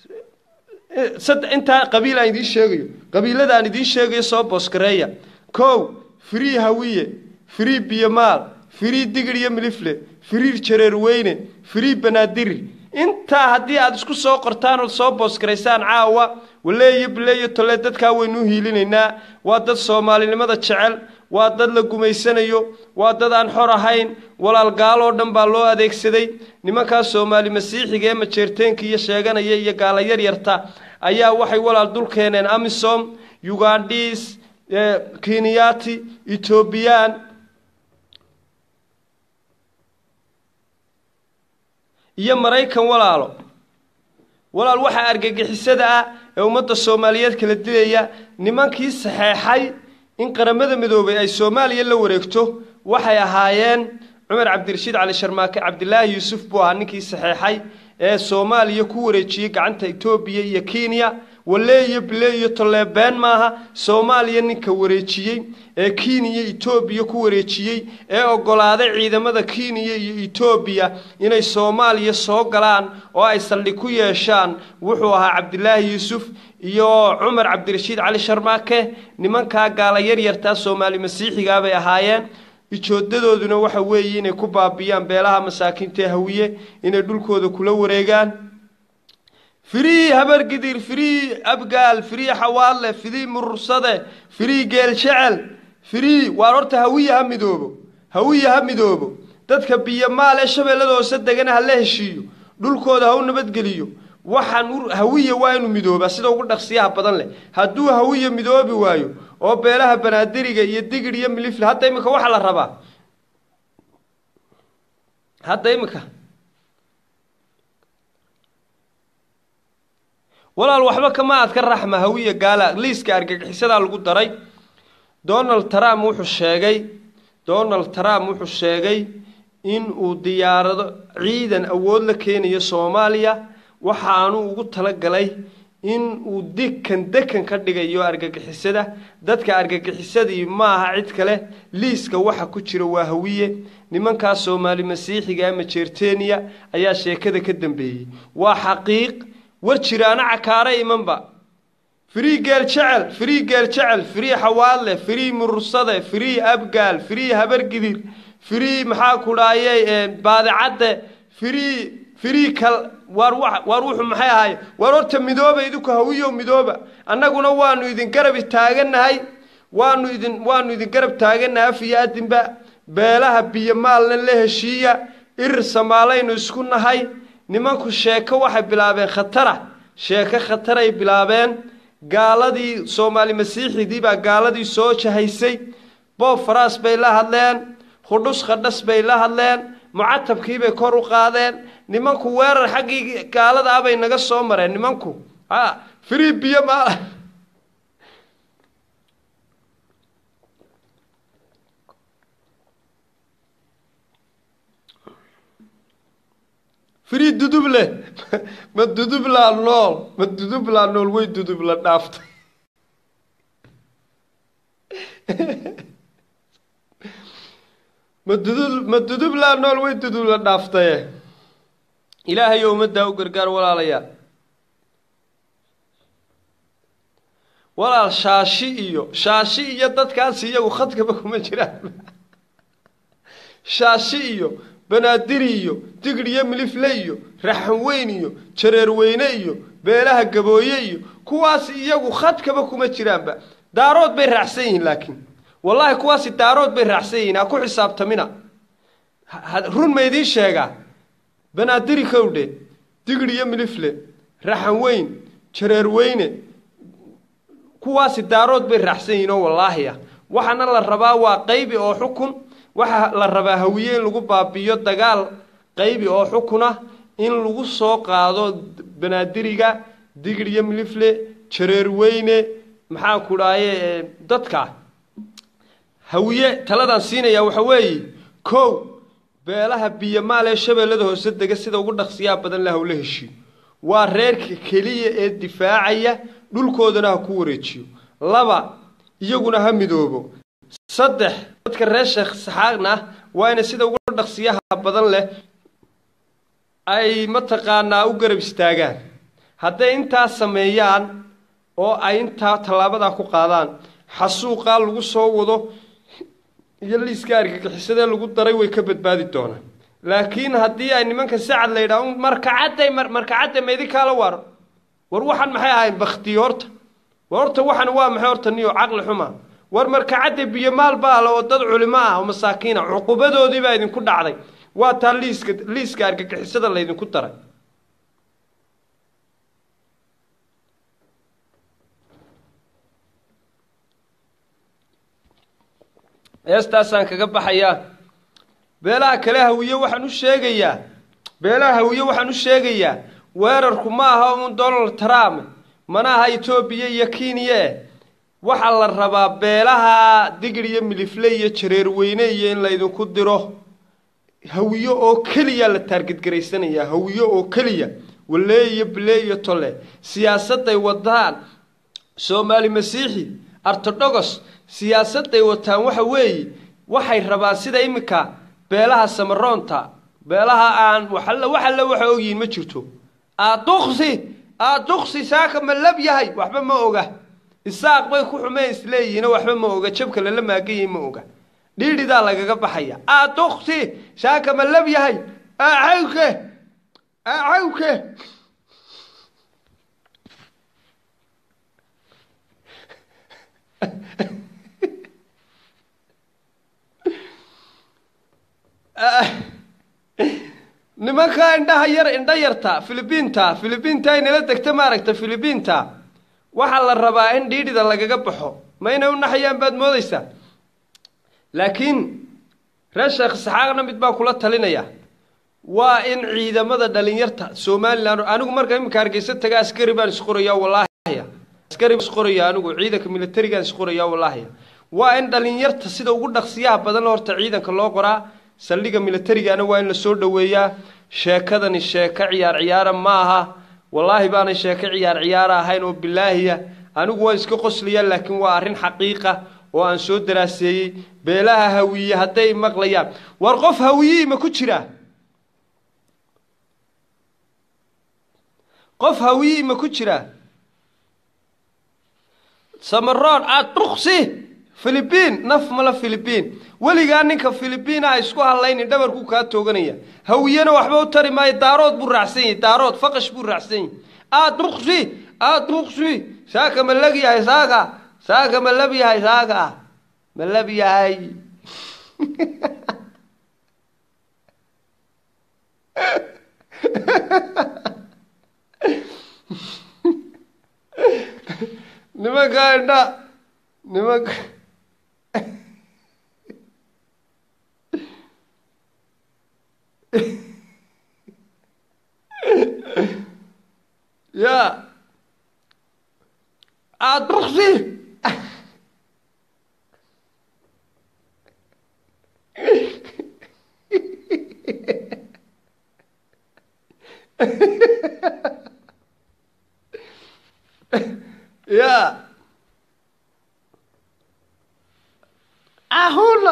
intaa qabiil aan idiin sheegayo qabiilada aan idiin sheegayo soo boosgareeya kow free hawiye free biyomaal free digir iyo milifle free jareer weyne free banaadir intaa haddii aada isku soo qortaan ood soo boosgaraysaan caawa waleeyo bileeyo tole dadkaa waynu hiilinaynaa waa dad soomaalinimada jecel waa dad la gumaysanayo waa dad aan xor ahayn walaal gaaloo dhan baa loo adeegsaday nimankaa soomaali masiixiga ee majeerteenka iyo sheeganaya iyo gaala yaryarta ayaa waxay walaal dul keeneen amisom ugandhis kenyati etoobiyaan iyo maraykan walaalo walaal waxaa argagixisada ah ee ummadda soomaaliyeed kala dilaya nimankii saxeexay in qaramada midoobay ay soomaaliya la wareegto waxay ahaayeen cumar cabdirashiid cali sharmaake cabdilaahi yuusuf buu ahaa ninkii saxeexay ee soomaaliya ku wareejiyey gacanta etoobiya iyo kenya walle iyo bile iyo tolleebeen maaha soomaaliya ninka wareejiyey ee kenya etoobiya ku wareejiyey ee oggolaaday ciidamada kenya iyo etoobiya inay soomaaliya soo galaan oo ay saldhig ku yeeshaan wuxuu ahaa cabdilaahi yuusuf iyo cumar cabdirashiid cali sharmaake nimankaa gaala yaryartaa soomaali masiixigaa bay ahaayeen ijoodadooduna waxa weeye inay ku baabiyaan beelaha masaakiinta ee hawiye inay dhulkooda kula wareegaan firii habargidir firii abgaal firii xawaalle firii murursade firii geeljecel firii waar horta hawiye ha midoobo hawiye ha midoobo dadka biyomaal ee shabeellada hoose degana ha la heshiiyo dhulkooda ha u nabadgeliyo waxaan hawiye waa inuu midoobaa sida ugu dhaqsiyaha badan leh hadduu hawiye midoobi waayo oo beelaha banaadiriga iyo digir iyo milifle hadda iminka waxaa la rabaa hadda iminka walaal waxba kama aad ka raxma hawiye gaala liiska argagixisadaa lagu daray donald trump wuxuu sheegay donald trump wuxuu sheegay in uu diyaarado ciidan awood la keenayo soomaaliya waxaanu ugu talagalay in uu dekan dekan ka dhigayo argagixisada dadka argagixisadii maaha cid kale liiska waxa ku jira waa hawiye nimankaa soomaali masiixiga ama jeerteniya ayaa sheekada ka dambeeyey waa xaqiiq war jiraana cakaare imanba firii geel jecel firii geel jecel firii xawaadle firii murursade firii abgaal firii habargidir free maxaa ku dhahayey baadicadde free free kal waar wa waar wuxuu maxay ahaay waar horta midooba idinku hawiyow midooba annaguna waanu idin garab taagannahay waanu idin waanu idin garab taagannahay af iyo adinba beelaha biyo maalna la heshiiya irir samaalaynu isku nahay nimanku sheeko waxay bilaabeen khatara sheeko khataray bilaabeen gaaladii soomaali masiixidii baa gaaladii soo jahaysay boob faraas bay la hadleen hudhus khadhas bay la hadleen mucatabkiibay kor u qaadeen nimanku weerar xaggii gaalada ah bay naga soo mareen nimanku a free biyo maal free duduble ma dudublaa nool ma dudublaa nool way dudubla dhaaftay ma dudu ma dudublaa nool way dudubla dhaaftaye ilaahay oo ummaddaa u gargaar walaalayaa walaal shaashi iyo shaashi iyo dadkaasi iyagu khadkaba kuma jiraan shaashi iyo banaadiri iyo digri iyo milifle iyo raxan weyn iyo jareer weyne iyo beelaha gabooye iyo kuwaasi iyagu khadkaba kuma jiraanba daarood bay raacsan yihiin laakiin wallaahi kuwaasi daarood bay raacsan yihiin ha ku xisaabtamina run ma idiin sheegaa banaadiri kowdhe digri iyo milifle raxan weyn jareer weyne kuwaasi daarood bay raacsan yihiin oo wallaahi ah waxaana la rabaa waa qaybi oo xukun waxaa la rabaa hawiye in lagu baabi'iyo dagaal qaybi oo xukuna in lagu soo qaado banaadiriga digri iyo milifle jareer weyne maxaan ku dhahaye dadka hawiye taladaan siinayaa waxa weeye kow beelaha biyomaal ee shabeellada hoose dega sida ugu dhaqsiyaha badan la hawla heshiyo waa reerka keliya ee difaacaya dhulkoodana ha ku wareejiyo laba iyaguna ha midoobo saddex dadka reer sheekh saxaaqna waa inay sida ugu dhaqsiyaha badan leh ay mataqaanaa u garab istaagaan hadday intaa sameeyaan oo ay intaa tallaabadaa ku qaadaan xasuuqaa lagu soo wado iyo liiska argagixisadee lagu daray way ka badbaadi doonaan laakiin haddii ay nimanka sacad la yidhaah markacadday markacadday ma idinkaala waar war waxaan maxay ahayn baktiyo horta war horta waxan waa maxay horta niyo caqli xuma war markacadda biyomaal baa le oo dad culimo ah oo masaakiina cuqubadoodii baa idinku dhacday waa taa liiska liiska argagixisada laydinku daray heestaasaan kaga baxayaa beelaha kale hawiye waxaan u sheegayaa beelaha hawiye waxaan u sheegayaa weerarku ma aha uun donald trump mana aha etoobiya iyo kenya eh waxaa la rabaa beelaha digri iyo milifle iyo jareer weyne iyo in laydinku diro hawiyo oo keliya la taargedgaraysanayaa hawiyo oo keliya walee iyo bile iyo tole siyaasadday wadaan soomaali masiixi artodogos siyaasadday wataan waxa weeye waxay rabaan sida iminka beelaha samaroonta beelaha aan waxalla waxalla waxa ogyihiin ma jirto aaduksi aaduksi saaka ma lab yahay waxba ma oga isaaq bay ku xumeen isleeyihiino waxba ma oga jabka lala maagayahy ma oga dhiidhidaa lagaga baxaya aaduksi saaka ma lab yahay acawke acawke nimanka indhaha yar indha yarta filibiinta filibiinta inala degta maaragta filibiinta waxaa la rabaa in dhiidhida lagaga baxo ma inay u naxayaan baad moodaysaa laakiin reer sheekh saxaaqna mid baa kula talinaya waa in ciidamada dhalinyarta somalilan anigu marka iminka hargeysa taga askari baan isqoraya wallaahiya askari baan isqoraya anigu ciidanka militarigaan isqoraya wallaahiya waa in dhalinyarta sida ugu dhaqsiyaha badan horta ciidanka loo qoraa saldhiga militarigana waa in lasoo dhoweeyaa sheekadani sheeko ciyaar ciyaara ma aha wallaahi baanay sheeko ciyaar ciyaara ahayn oo bilaahiya anigu waa iska qoslayaa laakiin waa arrin xaqiiqa oo aan soo daraaseeyey beelaha hawiye hadday maqlayaan war qof hawiyii ma ku jiraa qof hawiyii ma ku jiraa samaroon aad duksi filibiin naf mala filibiin weligaa ninka filibiina ha isku hadlaynin dhabarkuu kaa tooganaya hawiyena waxba u tari maayo daarood buu raacsan yahay daarood faqash buu raacsan yahay aad nuqsi aad nuqsi saaka ma lag yahay saaka saaka ma lab yahay saaka ma lab yahay nimanka indha nimanka ya aad nuqsi ya ahuna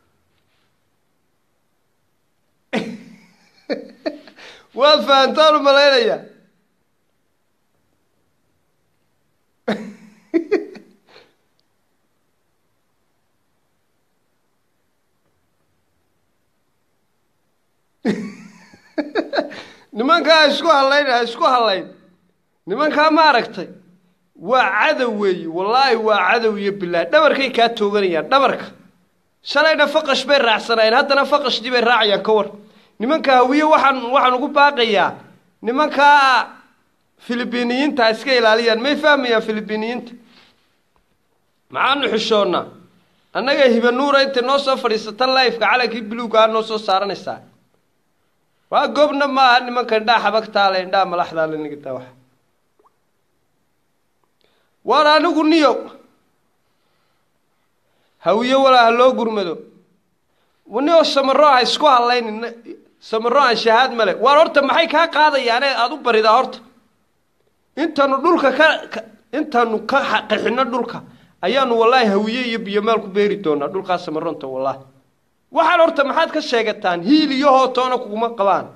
waad fahantaan u malaynaya nimankaa ha isku hadlayn ha isku hadlayn nimankaa ma aragtay waa cadow weeye wallaahi waa cadow iyo bilaahi dhabarkay kaa tooganayaan dhabarka shalayna faqash bay raacsanaayeen haddana faqashdii bay raacayaan ka war nimanka hawiye waxaan waxaan ugu baaqayaa nimankaa filibiiniyiinta ha iska ilaaliyaan may fahmayaan filibiiniyiinta maxaanu xishoonnaa annaga hibanuura intay noo soo fadhiisata lifeka calankii buluugaa noo soo saaranaysaa waa goobna ma aha nimanka indhaa xabagtaale indhaa malaxdaale nigtaa wax waar anigu niyow hawiye walaa ha loo gurmado niyow samaro ha isku hadlaynin samaro aan shahaad male waar horta maxay kaa qaadayaane aada u baridaa horta intaanu dhulka ka intaanu ka qaxino dhulka ayaanu wallaahi hawiye iyo biyomaal ku beeri doonaa dhulkaa samaronta wallaahi waxaan horta maxaad ka sheegataan hiil iyo hootoona kuguma qabaan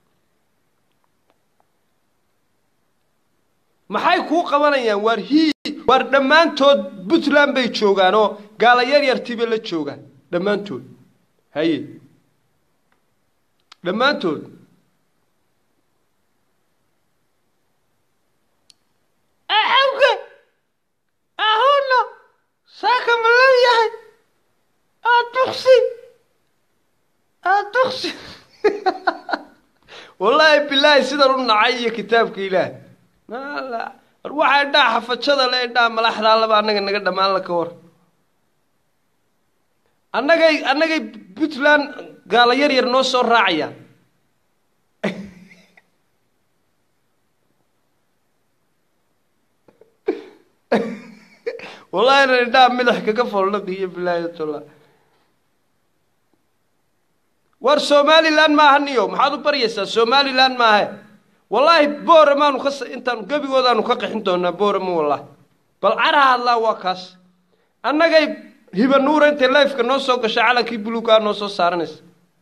maxay kuu qabanayaan waar hiil waar dhammaantood puntland bay joogaan oo gaala yar yartiiba la joogaan dhammaantood haye dhammaantood awge ahuna saaka ma leeyahay aduqsi aduqsi wallaahi bilaahi sidan u nacay iyo kitaabka ilaahay war waxaa indhaa xafajada le indhaa malaxdaa laba annaga naga dhammaan la ka war annagay annagay puntland gaala yar yar noo soo raacayaan wallahi inan indhaa midax kaga foldhaqiyo bilaahi tala war somalilan maaha niyo maxaad u baryaysaa somalilan maahe wallaahi booramaanu ka intaan gebigoodaanu ka qaxin doonaa boorama wallaahi bal cara hadlaa waa kaas annagay hibanuura intay lifeka noo soo gashay calankii buluugaa noo soo saaranaysa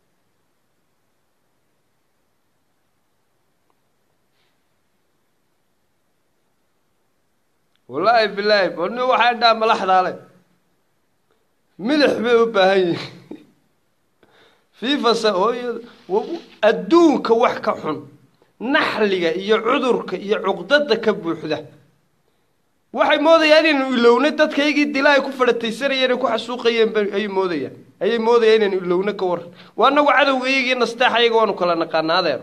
wallaahi bilaahi bani waxaa dhaa malaxdaale milix bay u baahan yihin fiifasa hooyada adduunka wax ka xun naxliga iyo cudurka iyo cuqdada ka buuxda waxay moodayaan inaynu ilowna dadkaygii dila ay ku fadhataysanayeen ay ku xasuuqayeen ayay moodayaan ayay moodayaan inaynu ilowna ka waran waa anagu cadowga iyagii nasteex ayaga waanu kala naqaana adeer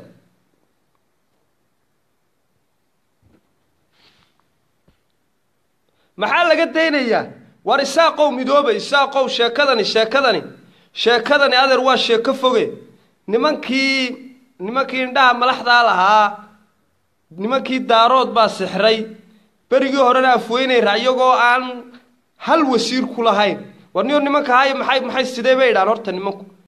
maxaa laga daynayaa war isaaqow midooba isaaqow sheekadani sheekadani sheekadani adeer waa sheeko foge nimankii nimankii indhaha malaxdaa lahaa nimankii daarood baa sixray berigii horena afweynayra iyagoo aan hal wasiir ku lahayn war niyo nimanka haya maxay maxay sidee bay idhaan horta nimanku